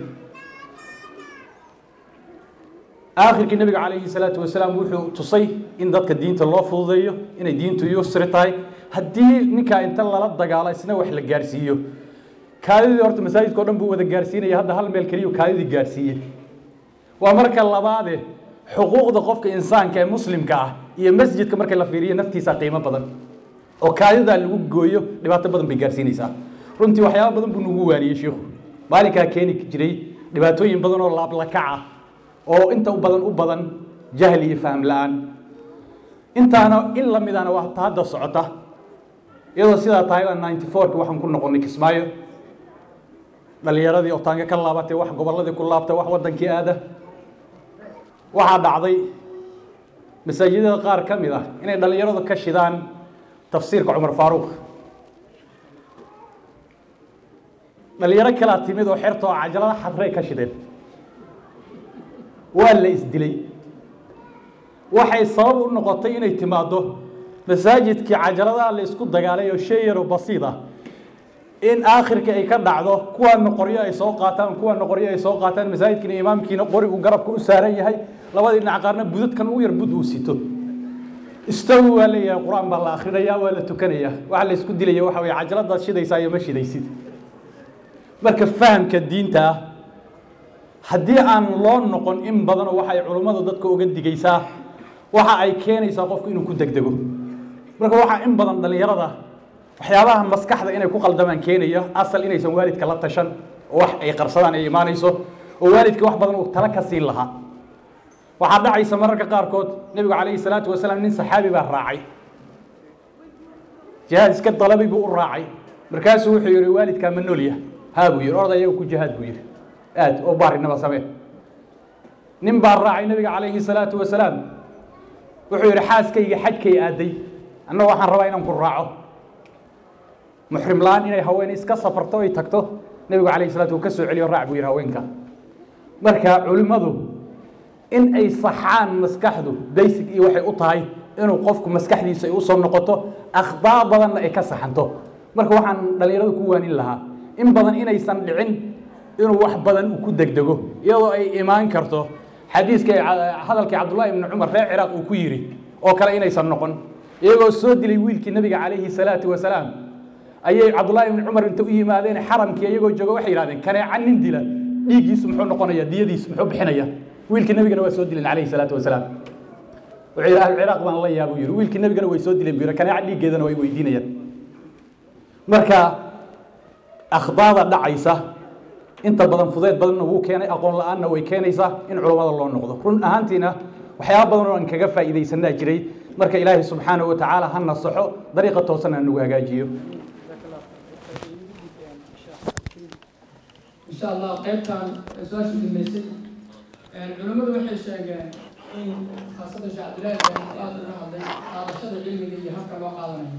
aakhirkii nebiga calayhi salaatu wasalaam wuxuu tusay in dadka diinta loo fududeeyo inay diintu yusri tahay haddii ninkaa inta lala dagaalo isna wax la gaarsiiyo kaadidii horta masaajidka o dhan buu wada gaarsiinaya hadda hal meel keliyu kaadidii gaarsiiye waa marka labaade xuquuqda qofka insaanka ee muslimka ah iyo masjidka marka la fiiriyo naftiisa qiimo badan oo kaadidaa lagu gooyo dhibaato badan bay gaarsiinaysaa runtii waxyaaba badan buu nagu waaniyey shiikhu maalinkaa keeni jiray dhibaatooyin badan oo laablakac ah oo inta u badan u badan jahli iyo faham la-aan intaana in la midana waa ta hadda socota iyadoo sidaa tahay baa ninety fourki waxaan ku noqonnay kismaayo dhalinyaradii oo taanga ka laabatay wax gobolladii ku laabtay wax waddankii aada waxaa dhacday masaajidada qaar ka mid ah inay dhallinyaradu ka shidaan tafsiirka cumar faaruuq dhalinyaro kalaa timid oo xerta oo cajalada xadrey ka shideen waa la isdilay waxay sabab u noqotay inay timaaddo masaajidkii cajaladaha la isku dagaalay oo shay yaroo basiid ah in aakhirka ay ka dhacdo kuwaana qoryo ay soo qaataan kuwaana qoryo ay soo qaataan masaajidkiina imaamkiina qori uu garabka u saaran yahay labadii dhinac qaarna budadkan u yar bud uu sito istawi waa leeyahay qur-aan baa la akhrinayaa waa la tukanayaa waxa la isku dilaya waxa weye cajaladaad shidaysaa iyo ma shidaysid marka fahamka diinta ah haddii aan loo noqon in badanoo waxa ay culummadu dadka uga digaysaa waxa ay keenaysaa qofku inuu ku degdego marka waxaa in badan dhallinyarada waxyaabaha maskaxda inay ku qaldamaan keenaya asal inaysan waalidka la tashan oo wax ay qarsadaan ay imaanayso oo waalidka wax badan uu tala ka siin lahaa waxaa dhacaysa mararka qaarkood nebigu calayhi salaatu wasalaam nin saxaabi baa raacay jihaad iska dalabay buu u raacay markaasuu wuxuu yihi waalidkaa ma noolya haa buu yihi orda iyaga ku jihaad buu yihi aad oo baarinaba samee nin baa raacay nebiga calayhi salaatu wasalaam wuxuu yihi xaaskayga xajkay aaday annaga waxaan rabaa inaan ku raaco muxrim la-aan inay haween iska safarto ay tagto nebigu calayhi salatu uu ka soo celiyo raac buu yihi haweenka marka culimmadu in ay saxaan maskaxdu basic iyo waxay u tahay inuu qofku maskaxdiisa ay usoo noqoto akhdaa badanna ay ka saxanto marka waxaan dhallinyaradu ku waanin lahaa in badan inaysan dhicin inuu wax badan uu ku degdego iyadoo ay imaan karto xadiiskii hadalkii cabdullaahi ibni cumar reer ciraaq uu ku yidhi oo kale inaysan noqon iyagoo soo dilay wiilkii nabiga calayhi salaatu wasalaam ayay cabdullaahi ibni cumar inta u yimaadeen xaramkii iyagoo jooga waxay yidhahdeen kaneeca nin dila dhiiggiisu muxuu noqonaya diyadiisu muxuu bixinaya wiilkii nabigana waa soo dileen calayhi salaatu wasalaam wuxuu yidhi ahlu ciraaq baan la yaabuu yidhi wiilkii nabigana way soo dileen buu yidhi kaneeca dhiiggeedana way weydiinayaan marka akhdaada dhacaysa inta badan fudeed badanna wuu keenay aqoon la-aanna way keenaysaa in culammada loo noqdo run ahaantiina waxyaaba badan oo aan kaga faa'iidaysanaa jiray marka ilaahay subxaanahu wa tacaala ha nasaxo dariiqa toosan aan nagu hagaajiyo insha allah qaybtan su-aasha dambeysay culimmadu waxay sheegeen in khaasada sheekh cabdillahi bn aada uga hadlay qaadashada cilmiga iyo habka loo qaadanayo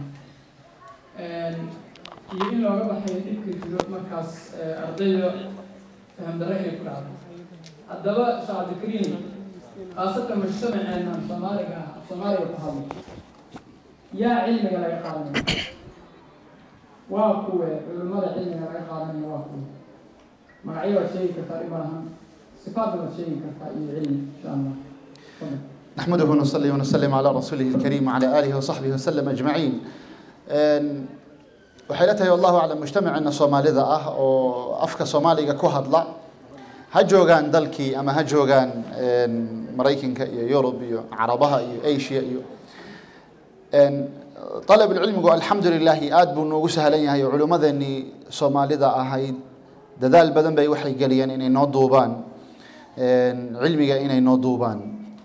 iyo in looga baxay dhibka jiro markaas ardayda faham darre inay ku dhacdo haddaba sheekh cabdikariim khaasatan mujtamaceena soomaaliga ah soomaaliga ku hadlo yaa cilmiga laga qaadanaya waa kuwe culimmada cilmiga laga qaadanaya waa kuwe magacyo waad sheegi kartaa dhib malahan sifaadna waad sheegi kartaa iyo cilmi insha allah tafadal نحمده ونصلي ونسلم على رسوله الكريم وعلى آله وصحبه وسلم أجمعين waxay la tahay wallahu aclam mujtamaceena soomaalida ah oo afka soomaaliga ku hadla ha joogaan dalkii ama ha joogaan maraykanka iyo yurub iyo carabaha iyo asia iyo طalab cilmigu alxamdu lilaahi aad buu noogu sahlan yahay oo culimmadeenii soomaalida ahayd dadaal badan bay waxay geliyeen inay noo duubaan cilmiga inay noo duubaan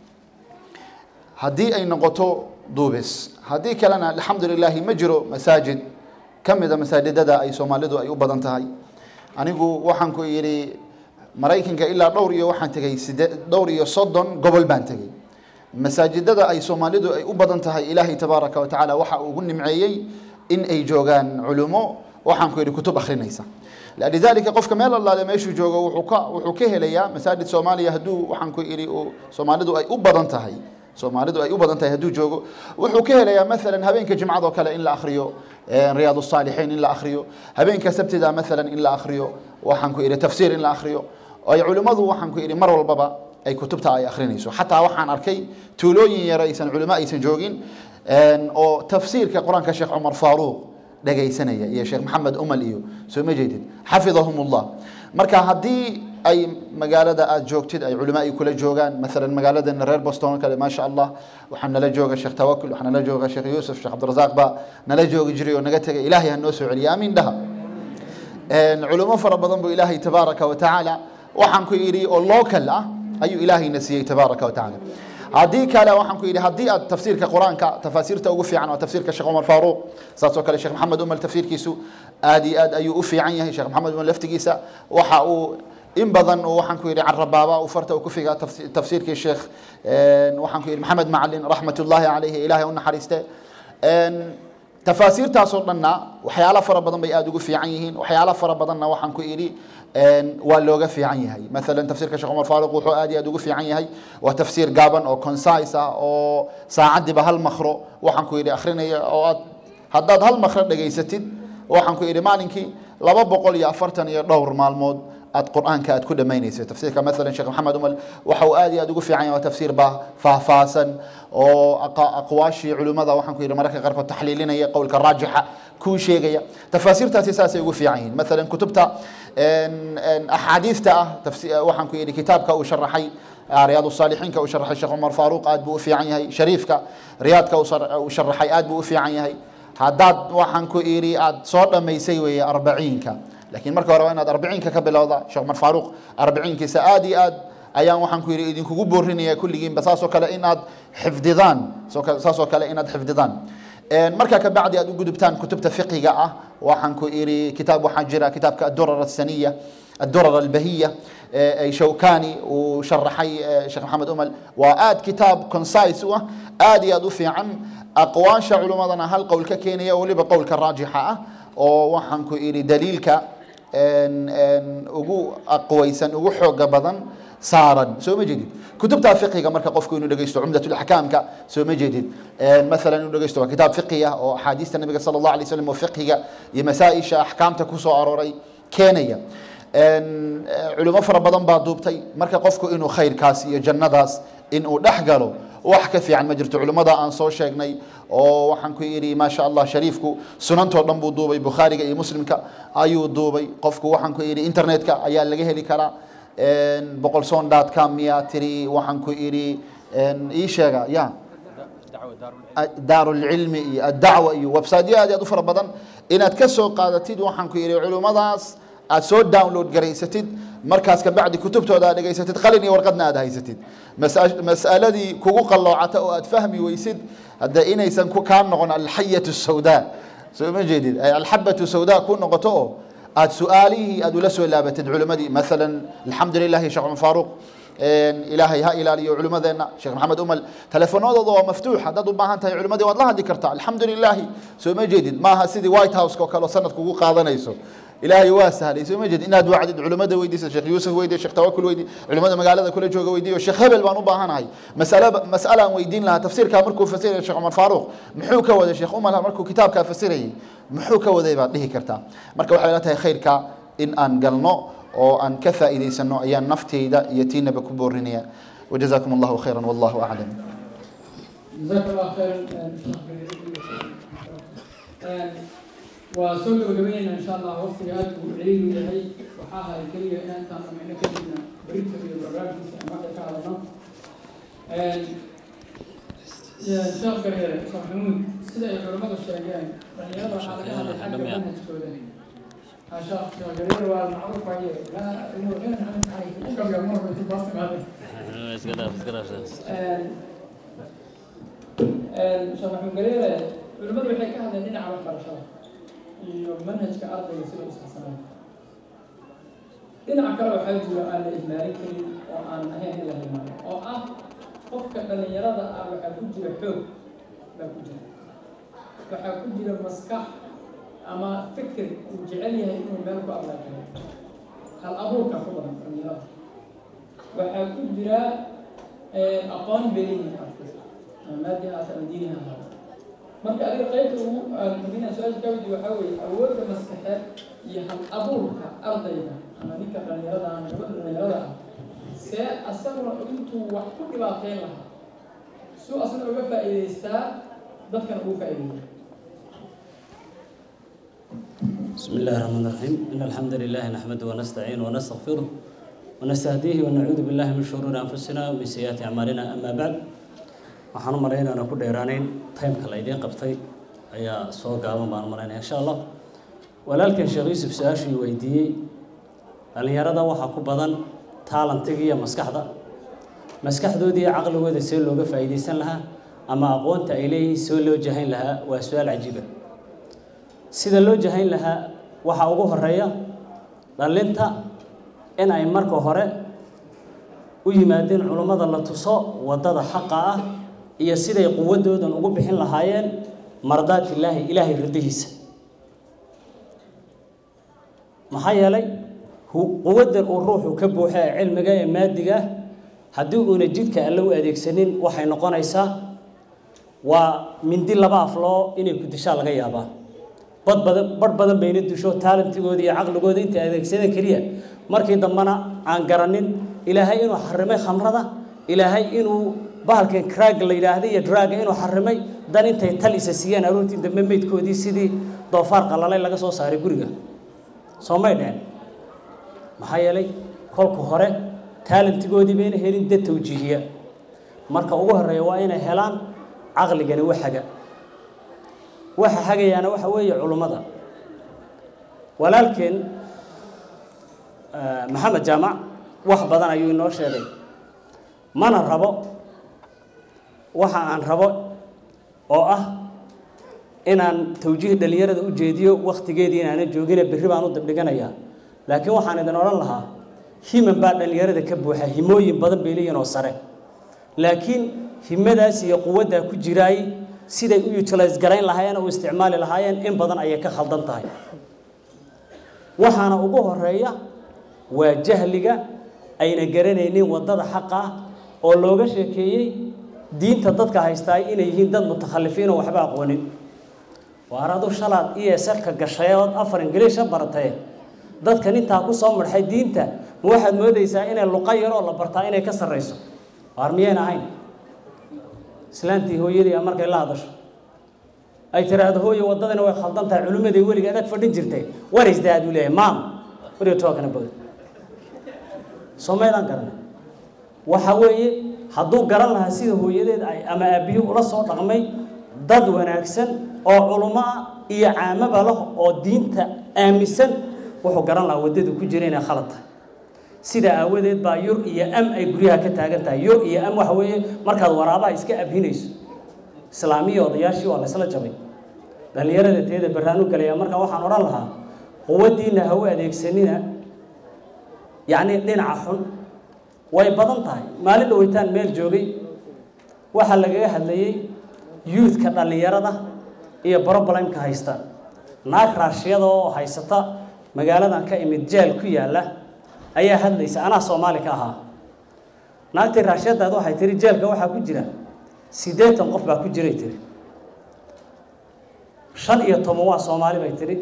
haddii ay noqoto duubis haddii kalena alxamdu lilaahi ma jiro masaajid ka mida masaajidada ay soomaalidu ay u badan tahay anigu waxaan ku yidhi maraykanka ilaa dhowr iyo waxaan tegey side dhowr iyo soddon gobol baan tegey masaajidada ay soomaalidu ay u badan tahay ilaahay tabaaraka wa tacaala waxa ugu nimceeyey in ay joogaan culumo waxaan ku yidhi kutub akhrinaysa lidalika qofka meel allaale meeshuu joogo wuxuu ka wuxuu ka helayaa masaajid soomaaliya hadduu waxaan ku idhi soomaalidu ay u badan tahay soomaalidu ay u badan tahay hadduu joogo wuxuu ka helayaa maalan habeenka jimcadoo kale in la akhriyo riyaad الصaalixiin in la akhriyo habeenka sabtida maalan in la akhriyo waxaan ku idhi tafsiir in la akhriyo ay culimmadu waxaan ku idhi mar walbaba ay kutubta ay akhrinayso xataa waxaan arkay tuulooyin yar aysan culimo aysan joogin oo tafsiirka qur-aanka sheekh cumar faaruuq dhegaysanaya iyo sheekh maxamed umal iyo soo ma jeedid xafidahum ullah marka haddii ay magaalada aada joogtid ay culimo ay kula joogaan maalan magaaladana reer boston oo kale maasha allah waxaa nala jooga sheekh tawakul waxaa nala jooga sheekh yuusuf sheekh cabdirasaaq baa nala joogi jiray oo naga tegay ilaahay ha noo soo celiya amiin dhaha culimo fara badan buu ilaahay tabaaraka wa tacaala waxaan ku yidhi oo local ah ayuu ilaahayna siiyey tabaaraka wa tacaala haddii kale waxaan ku yidhi haddii aad tafsiirka qur-aanka tafaasiirta ugu fiican waa tafsiirka sheekh cumar faaruuq saas oo kale sheekh maxamed umal tafsiirkiisu aad iyo aad ayuu u fiican yahay sheekh maxamed umal laftigiisa waxa uu in badan oo waxaan ku yidhi carabaaba uu farta uu ku figa tafsiirkii sheekh waxaan ku yidhi maxamed macalin raxmatullaahi calayhi ilaahay u naxariiste tafaasiirtaasoo dhanna waxyaalo fara badan bay aada ugu fiican yihiin waxyaalo fara badanna waxaan ku idhi waa looga fiican yahay maalan tafsiirka sheekh cumar faaruq wuxuu aad iyo aad ugu fiican yahay waa tafsiir gaaban oo concise ah oo saacadiiba hal makro waxaan ku yidhi akhrinaya oo aad haddaad hal makro dhegaysatid waxaan ku idhi maalinkii laba boqol iyo afartan iyo dhowr maalmood aad qur-aanka aad ku dhamaynayso tafsiirka maalan sheekh maxamed umal waxa uu aad iyo aad ugu fiican yahay waa tafsiir baa faahfaahsan oo aqwaashii culimmada waxaan ku yidhi mararka qaarkood taxliilinaya qowlka raajixa kuu sheegaya tafaasiirtaasi saasay ugu fiican yihiin maalan kutubta axaadiista ah waxaan ku yidhi kitaabka uu sharaxay riyaad الصaalixiinka uu sharaxay sheekh cumar faaruq aad buu u fiican yahay shariifka riyaadka uu sharaxay aad buu u fiican yahay haddaad waxaan ku idhi aad soo dhammaysay weeye arbaciinka lakiin marka hore waa inaad arbiciinka ka bilowda sheekh cumar faaruq arbiciinkiisa aad iyo aad ayaan waxaan ku yidhi idinkugu boorinaya kulligiinba saasoo kale inaad xifdidaan saasoo kale inaad xifdidaan markaa kabacdi aad u gudubtaan kutubta fiqiga ah waxaan ku idhi kitaab waxaa jira kitaabka adurar asaniya الدرر البهية أي شوكاني وشرحي شيخ محمد أمل وآد كتاب كونسايس آد يضفي عن أقواش علماءنا هل قول كينيا ولبا قول كراجحة وحن كو إيري دليلك ان ان ugu aqwaysan ugu xooga badan saaran soo ma jeedid kutubta fiqiga marka qofku inuu dhageysto cumdatul ahkaamka soo ma jeedid مثلا inuu dhageysto waa kitaab fiqi ah oo axaadiista nabiga sala allahu alay wasallam oo fiqiga iyo masaa-isha axkaamta kusoo arooray keenaya culimo fara badan baa duubtay marka qofku inuu khayrkaas iyo jannadaas inuu dhex galo wax ka fiican ma jirto culimmada aan soo sheegnay oo waxaan ku yidhi maasha allah shariifku sunantoo dhan buu duubay bukhaariga iyo muslimka ayuu duubay qofku waxaan ku yidhi internetka ayaa laga heli karaa boqolson dot com miya tiri waxaan ku idhi ii sheega ya daarulcilmi iyo addacwa iyo websiteyo aad aad u fara badan inaad ka soo qaadatid waxaan ku yidhi culimmadaas aad soo download garaysatid markaas kabacdi kutubtooda aad dhegaysatid qalin iyo warqadna aad haysatid mas'aladii kugu qalloocata oo aad fahmi weysid hadda inaysan kaa noqon alxayatu sawda soo ma jeedid ay alxabatu sawda ku noqoto oo aad su-aalihii aad ula soo laabatid culimmadii maalan alxamdu lilahi sheekh cumar faaruq ilaahay ha ilaaliyo culimmadeenna sheekh maxamed umal telefoonadooda waa maftuux haddaad u baahan tahay culimmadii waad la hadli kartaa alxamdu lilaahi soo ma jeedid maaha sidii white house oo kale oo sanad kugu qaadanayso ilaahay waa sahlay soo ma jeed inaad wacdid culimmada weydiisa sheekh yuusuf weydiye sheekh tawakul weydiye culimmada magaalada kula jooga weydiyo sheekh hebel baan u baahanahay mas'ala mas'ala aan weydiin lahaa tafsiirkaa markuu fasiraya sheekh cumar faaruq muxuu ka waday sheekh umar markuu kitaabkaa fasirayay muxuu ka waday baad dhihi kartaa marka waxay la tahay khayrka in aan galno oo aan ka faa'iidaysano ayaan nafteyda iyo tiinaba ku boorinaya وجزاكم الله خيرا والله أعلم جزاك الله خيرا وسoo gabagabeynayna insha allah waqtiga aad buu celiil u yahay waxaa ahay keliya inaan intaan samayno kadibna berita iyo barnaamijkiisa aan marka ka hadalno sheekh gareere sheekh maxamuud sida ay culimmadu sheegeen dhalinyarada waxaa laga hadlay xagga manhajkooda عشان شغالين والمعروف عليه لا انه غير عن تعريف وقبل مره في باص هذا iska dhaaf iska dhaaf sheekh maxamed galeere culimmadu waxay ka hadleen dhinaca waxbarashada iyo manhajka ardayga sida u saxsanaa dhinaca kale waxaa jiro aan la ihmaalin karin oo aan ahayn in la hilmaamo oo ah qofka dhalinyarada ah waxaa ku jira xoog baa ku jira waxaa ku jira maskax ama fikir uu jecel yahay inuu meel ku ablaakeeyo hal abuurka ku badan dhalinyarada waxaa ku jira aqoon beliyin artist ama maadi haata ama diini ha ahaado marka adiga qaybta ugu muhiina su-aasha kawidi waxaa weeye awoodda maskaxeed iyo hal abuurka ardayga ama ninka dhalinyarada ama gabadha dhalinyarada ah see asaguna intuu wax ku dhibaateyn lahaa suu asna uga faa'iidaystaa dadkana ugu faa'iideeya بسم الله الرحمن الرحيم إن الحمد لله نحمده ونستعينه ونستغفره ونستهديه ونعوذ بالله من شرور أنفسنا ومن سيئات أعمالنا أما بعد waxaan u malaynaa inaan ku dheeraanayn timeka la idiin qabtay ayaa soo gaaban baan u malaynaya insha allah walaalkan sheekh yuusuf su-aashii weydiiyey dhallinyarada waxaa ku badan taalantiga iyo maskaxda maskaxdoodii iyo caqligooda see looga faa'iidaysan lahaa ama aqoonta ay leeyihiin see loo jahayn lahaa waa su-aal cajiiba sida loo jahayn lahaa waxaa ugu horeeya dhallinta in ay marka hore u yimaadeen culummada la tuso waddada xaqa ah iyo siday quwaddoodan ugu bixin lahaayeen mardaat illaahi ilaahay ridihiisa maxaa yeelay quwaddan uu ruuxu ka buuxa ee cilmiga ee maadiga ah haddii uuna jidka alle u adeegsanin waxay noqonaysaa waa mindi laba afloo inay ku dishaa laga yaabaa bad badan badh badan bayna disho taalantigooda iyo caqligooda intay adeegsadeen keliya markii dambena aan garanin ilaahay inuu xarimay khamrada ilaahay inuu bahalkan crag la yidhaahda iyo draga inuu xarimay dan intay tal isa siiyeen aroortii dambe meydkoodii sidii doofaar qalalay laga soo saaray guriga soo may dhicin maxaa yeelay kolka hore taalantigoodii bayna helin dad tawjiihiya marka ugu horeeya waa inay helaan caqligani waxaga waxa hagayaana waxa weeye culummada walaalkeen maxamed jaamac wax badan ayuu inoo sheegay mana rabo waxa aan rabo oo ah inaan tawjiih dhallinyarada u jeediyo wakhtigeedii inaana joogine berri baan u dabdhiganayaa laakiin waxaan idin odhan lahaa himan baa dhallinyarada ka buuxa himooyin badan bay leeyihin oo sare laakiin himadaas iyo quwaddaa ku jiraay siday u utilize garayn lahaayeen oo u isticmaali lahaayeen in badan ayay ka khaldan tahay waxaana ugu horeeya waa jahliga ayna garanaynin waddada xaqa ah oo looga sheekeeyey diinta dadka haystaay inay yihiin dad mutakhalifiin oo waxba aqoonin waar adu shalaad iyo sarka gashay ood afar ingiliisha baratee dadkan intaa ku soo marxay diinta ma waxaad moodaysaa inay luqa yaroo la bartaa inay ka sarrayso waar miyayna ahayn islaantii hooyadii a markay la hadasho ay tiraahdo hooye waddadana way khaldan tahay culimmaday weliga adag fadhin jirtay what is that uu leeyahay maam what are you talking about soomaydaan garanay waxa weeye hadduu garan lahaa sida hooyadeed ay ama aabbiyo ula soo dhaqmay dad wanaagsan oo culummo ah iyo caamaba lah oo diinta aaminsan wuxuu garan lahaa waddadu ku jira inay khalad tahay sida aawadeed baa yur iyo am ay guryaha ka taagan tahay yur iyo am waxa weeye markaad waraabaha iska abhinayso islaamiya odayaashii waa laysla jabay dhallinyarada teeda baraan u galaya marka waxaan odhan lahaa quwaddiina ha u adeegsanina yacni dhinaca xun way badan tahay maalin dhaweytaan meel joogay waxaa lagaga hadlayey youthka dhallinyarada iyo problemka haysta naag raashiyada oo haysata magaaladan ka imid jeel ku yaalla ayaa hadlaysa anaa soomaali ka ahaa naagtii raashiyadaad waxay tiri jeelka waxaa ku jira siddeetan qof baa ku jiray tiri shan iyo toban waa soomaali bay tiri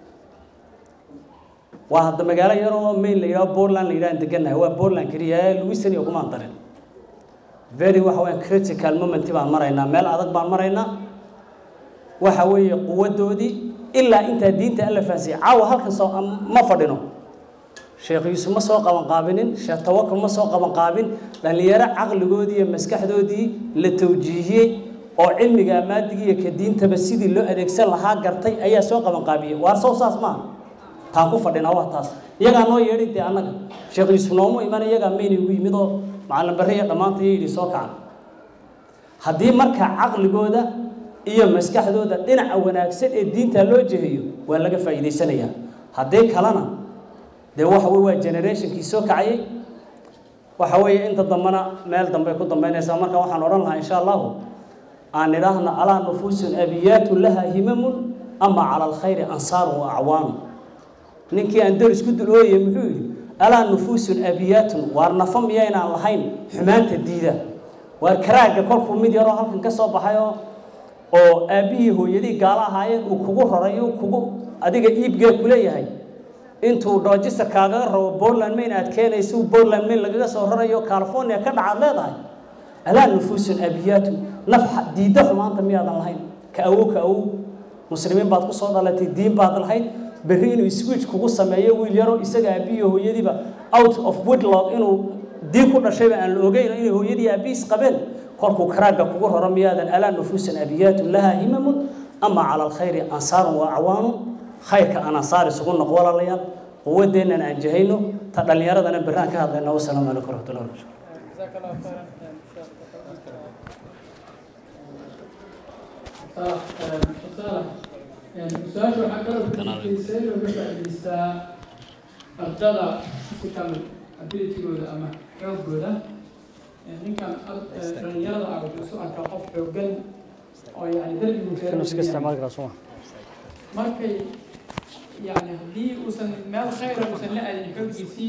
waa hadda magaalo yaroo main la yidhaho portland la yidhahan degannahay waa portland keliya luisan iyo kumaan darin very waxa weeyaan critical moment baan maraynaa meel adag baan maraynaa waxa weeye quwaddoodii ilaa intaa diinta alla fahansiiyey caawa halkan soo ma fadhino sheekh yuusuf ma soo qaban qaabinin sheekh tawakal ma soo qaban qaabin dhallinyaro caqligoodii iyo maskaxdoodii la tawjiihiyey oo cilmiga maadigii iyo ka diintaba sidii loo adeegsan lahaa gartay ayaa soo qaban qaabiyey waar soo saas maaha taan ku fadhinaa waa taas iyagaa noo yeedhay dee annaga sheekh yuusuf noomu iman iyagaa mayna igu yimid oo macallin barre iyo dhammaanta iyo yidhi soo kacan haddii marka caqligooda iyo maskaxdooda dhinaca wanaagsan ee diinta loo jeheeyo waa laga faa'iidaysanayaa haddii kalena dee waxa wey waa generationkii soo kacayay waxa weeye inta dambena meel dambey ku dambaynaysaa marka waxaan odhan lahaa insha allahu aan idhaahna alaa nufuusun abiyaatu laha himamun ama cala alkhayri ansaarun wa acwaanu ninkii aan deris ku dul ooyay muxuu yidhi alaa nufuusun abiyaatun waar nafa miyaynaan lahayn xumaanta diida waar karaagga kolkuu mid yaroo halkan ka soo baxay oo oo aabbihii hooyadii gaalo ahaayeen uu kugu raray uu kugu adiga iibgee ku leeyahay intuu dhoojista kaagaga rabo portland main aad keenaysa portland main lagaga soo rarayo california ka dhacaad leedahay alaa nufuusun abiyaatu naf diidda xumaanta miyaadan lahayn ka awow ka awow muslimiin baad kusoo dhalatay diin baad lahayd berri inuu switch kugu sameeyo wiil yaro isaga aabbihiyo hooyadiiba out of woodlog inuu diin ku dhashayba aan la ogeyn inay hooyadii aabbihiis qabeen kolkuu karaagga kugu raro miyaadan alaa nufuusan abiyaatun laha himamun ama cala alkhayri ansaarun wa acwaanun khayrka aan ansaar isugu noq walaalayaal quwaddeennan aan jahayno ta dhallinyaradana berraan ka hadlayna wasalaamu calaykum waraxmatullahi wabarakatu su-aasha waxaa kaloo kujiisay looga faa'idaystaa ardada physical abilitygooda ama xoogooda ninkan dhalinyarada ah wuxuu isu arkaa qof xoogan oo yani darbigu markay yani haddii uusan meel khayra uusan la aadin xooggiisii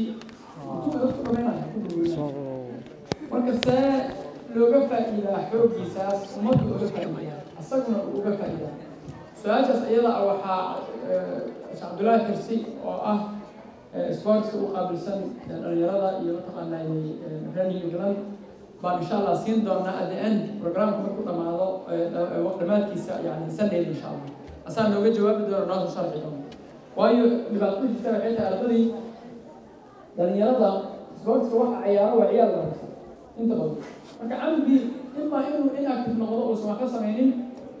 marka see looga faa'iidaa xooggiisaas ummaddu uga faa'iidaa asaguna uu uga faa'iidaa su-aashaas iyada ah waxaa sheekh cabdullaahi xirsi oo ah sportska u qaabilsan dhalinyarada iyo mataqaanaa running england baan insha allah siin doonaa at the end programka markuu dhamaado dhamaadkiisa yani sunday insha allah asaa nooga jawaabi doona noo soo sharxi doona waayo dhibaato ku jirta waxay tahay ardadii dhalinyarada sportska waxa ciyaaro waa ciyaar la rabsa inta badan marka camigii imaa inuu inactive noqdo uusan wax ka samaynin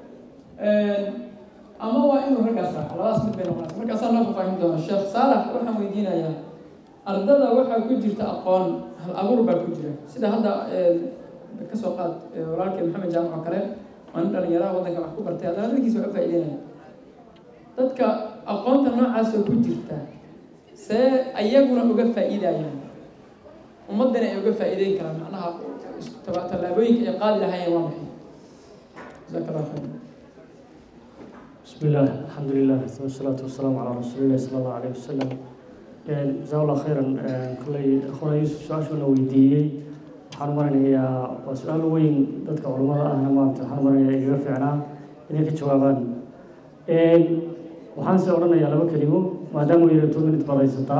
ama waa inuu raggaas raaco labadaas mid bay noqonaysa markaasaa noo fafaahin doona sheekh saalax waxaan weydiinayaa ardada waxaa ku jirta aqoon hal abuur baa ku jira sida hadda kasoo qaad walaalkii maxamed jaamac oo kale waa nin dhalinyaraha waddanka wax ku bartay haddana dadkiisa wax u faa'iideynaya dadka aqoonta noocaasoo ku jirta see ayaguna uga faa'iidayaan ummaddana ay uga faa'iideyn karaan macnaha tallaabooyinka ay qaadi lahaayeen waa maxay jazaaka allah khayr بسم الله الحمد لله ثم الصلاة والسلام على رسول الله صلى الله عليه وسلم جزاه الله خيرا كلي أخونا يوسف سؤال شو ويديي waxaan maranayaa waa su-aal weyn dadka culimmada ahna maanta waxaan maranayaa igaga fiicnaa inay ka jawaabaan waxaan se odhanayaa laba kelimo maadaama uu yidhi two minute baad haysataa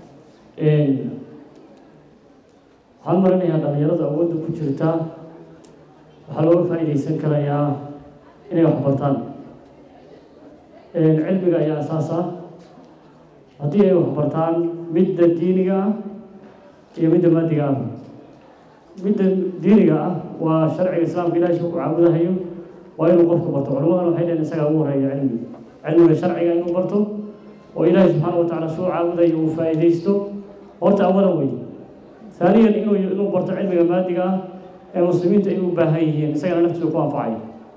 waxaan maranayaa dhalinyarada awoodda ku jirta waxaa looga faa'iidaysan karayaa inay wax bartaan cilmiga ayaa asaas ah haddii ay waxbartaan midda diiniga ah iyo midda maadiga ah midda diiniga ah waa sharciga islaamka ilahay shuu ku caabudahayo waa inuu qofku barto culimadana waxay dhaheen isagaa ugu horeeya cilmi cilmiga sharciga inuu barto oo ilaahay subxaana wa tacaala shuu caabudayo uu faa'iidaysto horta awalan wey haaniyan inuu inuu barto cilmiga maadiga ah ee muslimiinta ay u baahan yihiin isagana naftiisa ku anfacayo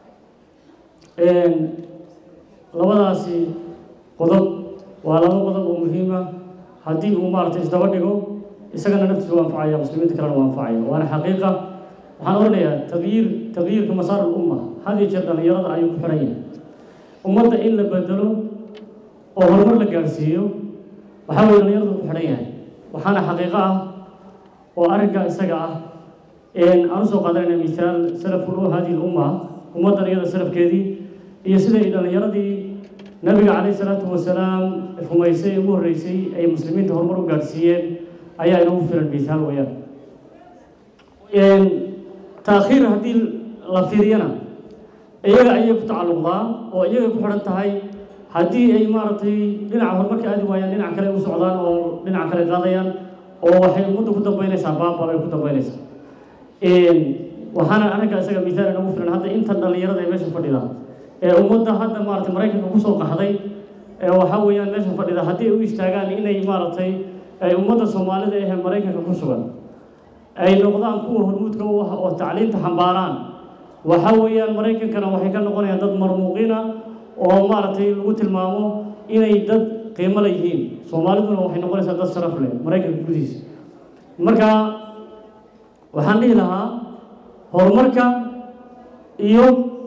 labadaasi qodob waa laba qodob oo muhiima haddii uu maaragtay isdaba dhigo isagana naftiisa u anfacaya muslimiinta kalena u anfacaya waana xaqiiqa waxaan odhanayaa taqyiir taqyiirka masaar ulumma had iyo jeer dhalinyarada ayuu ku xiran yahay ummadda in la bedelo oo horumar la gaarsiiyo waxaa weye dhalinyaradu ku xidhan yahay waxaana xaqiiqo ah oo arrinka isaga ah aan usoo qaadanayna misaal salaful hadihi lumma ummaddan iyada salafkeedii iyo siday dhalinyaradii nabiga calayhi salaatu wasalaam rumaysay ugu horreysay ay muslimiinta horumar u gaadhsiiyeen ayaa inagu filan misaal weeyaan taakhiir haddii la fiiriyana iyaga ayay ku tacalluqdaa oo iyagay ku xidhan tahay haddii ay maaragtay dhinaca horumarka aadi waayaan dhinac kale u socdaan oo dhinaca kale qaadayaan oo waxay ummadda ku dambaynaysaa baaba ay ku dambaynaysaa waxaana anaga isaga misaal inagu filan hadda intan dhalinyarada ee meesha fadhida ee ummadda hadda maaragtay maraykanka kusoo qaxday ee waxaa weeyaan meesha fadhida haddii ay u istaagaan inay maaragtay ay ummadda soomaalida ee maraykanka ku sugan ay noqdaan kuwa hormuudka u ah oo tacliinta xambaaraan waxaa weeyaan maraykankana waxay ka noqonayaan dad marmuuqina oo maaragtay lagu tilmaamo inay dad qiimo la yihiin soomaaliduna waxay noqonaysaa dad sharaf leh maraykanka gudihiisa marka waxaan dhihi lahaa horumarka iyo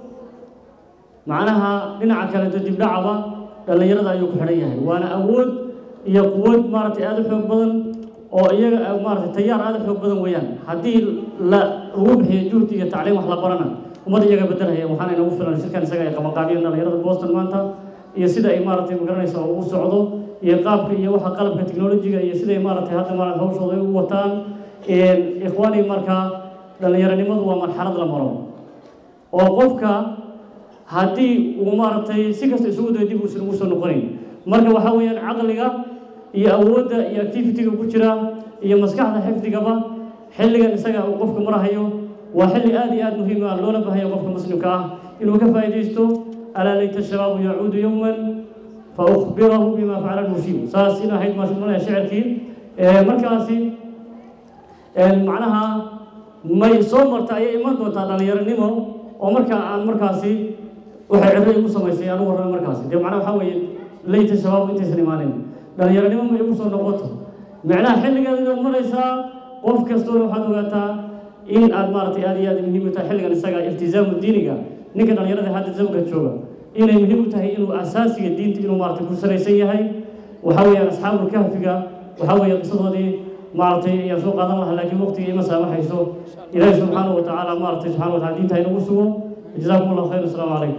macnaha dhinaca kaleeto dibdhacaba dhallinyarada ayuu ku xidhan yahay waana awood iyo quwad maaragtay aada u xoog badan oo iyaga maaragtay tayaar aada u xoog badan weeyaan haddii la lagu bixiyo juhdi iyo tacliim wax la barana ummad iyaga bedelhaya waxaana inagu filan shirkan isaga ay qabanqaabiyeen dhallinyarada boston maanta iyo sida ay maaragtay magaranaysa ugu socdo iyo qaabka iyo waxa qalabka technologiga iyo siday maaragtay hadda maaragtay hawshooda ay u wataan ikhwaani markaa dhallinyaronimadu waa marxalad la maro oo qofka haddii uu maaragtay si kasta isugu dayo dib uusan ugu soo noqonayn marka waxaa weeyaan caqliga iyo awoodda iyo activity-ga ku jira iyo maskaxda xifdigaba xilligan isaga uu qofka marahayo waa xilli aada iyo aada muhiim ah loola bahayo qofka muslimka ah inuu ka faa'iidaysto alaa layta shabaabu yacuudu yowman fa ukhbirahu bima facala lmushiib saas in ahayd maashumanaya shicirkii markaasi macnaha may soo marta ayay iman doontaa dhallinyaronimo oo markaa aan markaasi waxay cirro igu samaysay aan u warramay markaasi dee macnaha waxaa weeye layta shabaabu intaysan imaanin dhallinyaronimo ma igu soo noqoto macnaha xilligeeda inaad maraysaa qof kastoona waxaad ogaataa in aad maaragtay aada iyo aada muhiim u tahay xilligan isaga iltizaamu diiniga ninka dhallinyarada hadda zamanka jooga inay muhiim u tahay inuu asaasiga diinta inuu maaragtay ku salaysan yahay waxaa weeyaan asxaabul kahfiga waxaa weeye qisadoodii maaragtay ayaan soo qaadan lahaa laakiin waqtiga ima saamaxayso ilaahi subxaanahu wa tacaala maaragtay subxana wa tacala diinta inagu sugo jazaakum allahu khayr asalaamu calaykum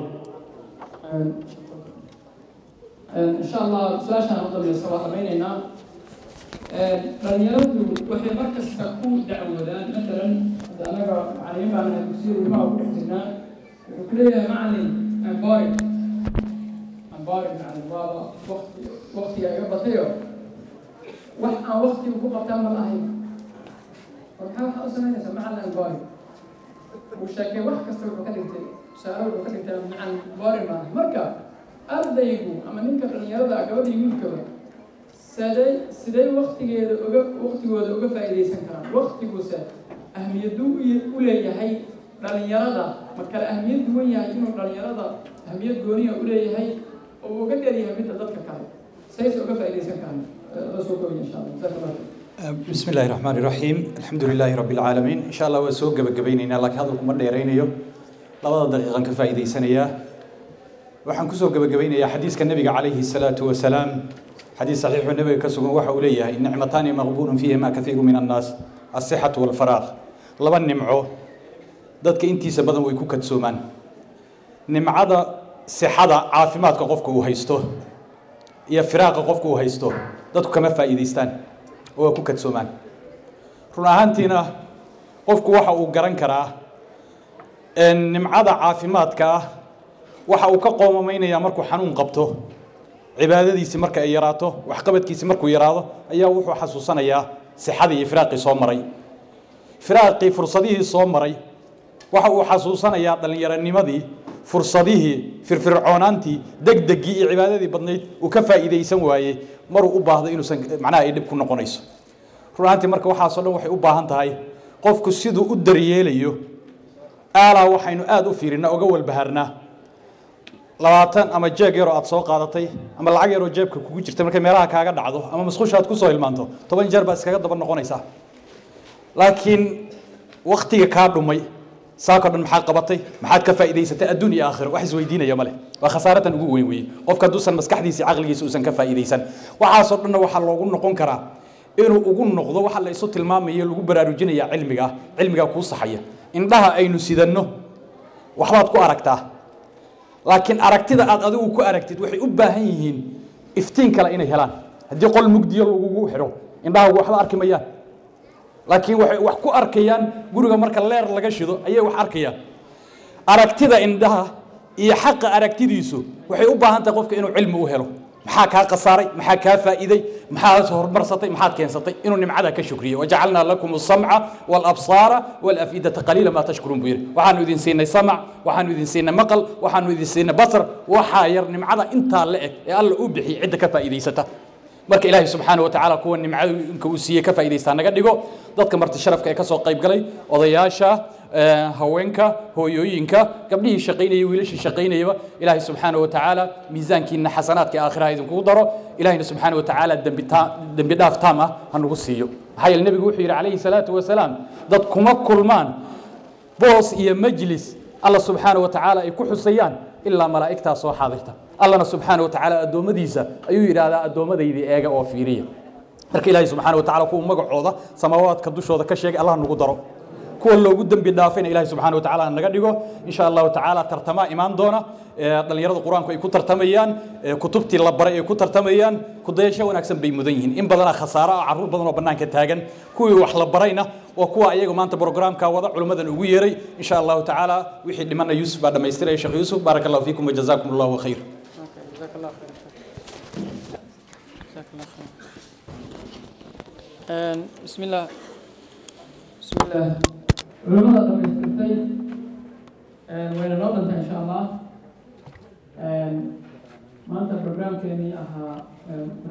insha allah su-aashaan u dambaysa waa dhamaynaynaa dhalinyaradu waxay mar kasta ku dacwoodaan matalan hadda anaga macalimiin baan nahay dugsiya ilmaha ku dhex jirnaa wuxuu ku leeyahay macalin amboring amboring macalin waaba waqti waqtiga iga batayo wax aan waqtiga ku qabtaan ma lahayn war maxaa waxaa u samaynaysaa macalin amboring wuu sheekay wax kasta wuxuu ka dhigtay tusaale wuxuu ka dhigtay macalin boring maahay marka ardaygu ama ninka dhalinyarada gabadha iyo wiilkaba siday siday waktigeeda uga waktigooda uga faa'iidaysan karaan waktiguse ahmiyaduu u leeyahay dhalinyarada ma kale ahmiyad duwan yahay inuu dhalinyarada ahmiyad gooniya u leeyahay oo uga dheeryahay midda dadka kale sayse uga faa'iidaysan karaan la soo koobiya insha allah jazaak allah بسم الله الرحمن الرحيم الحمد لله رب العالمين إن شاء الله وسوق جبجبينينا لكن هذا كم ديرينيو لبض دقيقة كفايدة سنية waxaan kusoo gabagabaynayaa xadiiska nabiga calayhi salaatu wasalaam xadiis saxiixu nabiga ka sugan waxa uu leeyahay nicmataani maqbuulun fiihima kathiiru min annaas asixatu walfaraaq laba nimco dadka intiisa badan way ku kadsoomaan nimcada sixada caafimaadka qofka uu haysto iyo firaaqa qofka uu haysto dadku kama faa'iidaystaan oo waa ku kadsoomaan run ahaantiina qofku waxa uu garan karaa nimcada caafimaadka ah waxa uu ka qoomamaynaya markuu xanuun qabto cibaadadiisi marka ay yaraato waxqabadkiisi markuu yaraado ayaa wuxuu xasuusanayaa sixadii iyo firaaqii soo maray firaaqii fursadihii soo maray waxa uu xasuusanayaa dhallinyaronimadii fursadihii firfircoonaantii degdegii iyo cibaadadii badnayd uu ka faa'iidaysan waayey maruu u baahdo inuusan macnaha ay dhib ku noqonayso run ahaantii marka waxaasoo dhan waxay u baahan tahay qofku siduu u daryeelayo aalaa waxaynu aada u fiirinaa oga walbahaarnaa labaatan ama jeeg yaroo aad soo qaadatay ama lacag yaroo jeebka kugu jirta markay meelaha kaaga dhacdo ama masquusha aad kusoo hilmaanto toban jeer baad iskaga daba noqonaysaa laakiin waktiga kaa dhumay saakoo dhan maxaad qabatay maxaad ka faa'iidaysatay adduun iyo aakhiro wax isweydiinaya male waa khasaaratan ugu weyn weeye qofka hadduusan maskaxdiisa caqligiisa uusan ka faa'iidaysan waxaasoo dhanna waxaa loogu noqon karaa inuu ugu noqdo waxa la isu tilmaamaya lagu baraarujinaya cilmiga cilmigaa kuu saxaya indhaha aynu sidanno waxbaad ku aragtaa laakiin aragtida aad adigu ku aragtid waxay u baahan yihiin iftiin kale inay helaan haddii qol mugdiyo lagugu xidho indhahaagu waxba arki mayaan laakiin waxay wax ku arkayaan guriga marka leer laga shido ayay wax arkayaan aragtida indhaha iyo xaqa aragtidiisu waxay u baahan tahay qofka inuu cilmi u helo maxaa kaa khasaaray maxaa kaa faa'iiday maxaad horumarsatay maxaad keensatay inuu nimcada ka shukriyo wajacalnaa lakum asamca walabsaara walafidata qaliila maa tashkuruun buu yidhi waxaanu idin siinay samac waxaanu idin siinay maqal waxaanu idin siinay basar waxaa yar nimcada intaa la eg ee alla u bixiyay cidda ka faa'iidaysata marka ilaahay subxaana wa tacaala kuwa nimcooyinka uu siiyey ka faa'idaystaa naga dhigo dadka marti sharafka ee ka soo qayb galay odayaasha haweenka hooyooyinka gabdhihii shaqaynayay wiilashii shaqaynayaba ilaahay subxaana wa tacaala miisaankiina xasanaadka aakhiraha idinkugu daro ilahayna subxaana wa tacaala dembi taa- dembi dhaaf taam ah ha nagu siiyo maxaa yeele nebigu wuxuu yidhi calayhi salaatu wasalaam dad kuma kulmaan boos iyo majlis alla subxaana wa tacaala ay ku xusayaan ilaa malaa'igtaa soo xaadirta allana subxaana wa tacaala addoommadiisa ayuu yidhaahdaa addoommadaydi eega oo fiiriya marka ilaahay subxaana wa tacaala kuwa magacooda samaawaadka dushooda ka sheegay allah nagu daro kuwa loogu dembi dhaafayna ilaahay subxaana wa tacaala naga dhigo insha allahu tacaala tartamaa imaan doona ee dhallinyarada qur-aanku ay ku tartamayaan ee kutubtii la baray ay ku tartamayaan kudayasho wanaagsan bay mudan yihiin in badanaa khasaaro ah carruur badan oo bannaanka taagan kuwii wax la barayna waa kuwa ayaga maanta programka wada culimmadan ugu yeeray insha allahu tacaala wixii dhimana yuusuf baa dhammaystiraya sheekh yuusuf baaraka allahu fiikum wajazaakum allahu khayr جزاك الله خير جزاك الله خير بسم الله بسم الله culimada dhamaystirtay wayna noo dhantaa insha allah maanta programkeenii ahaa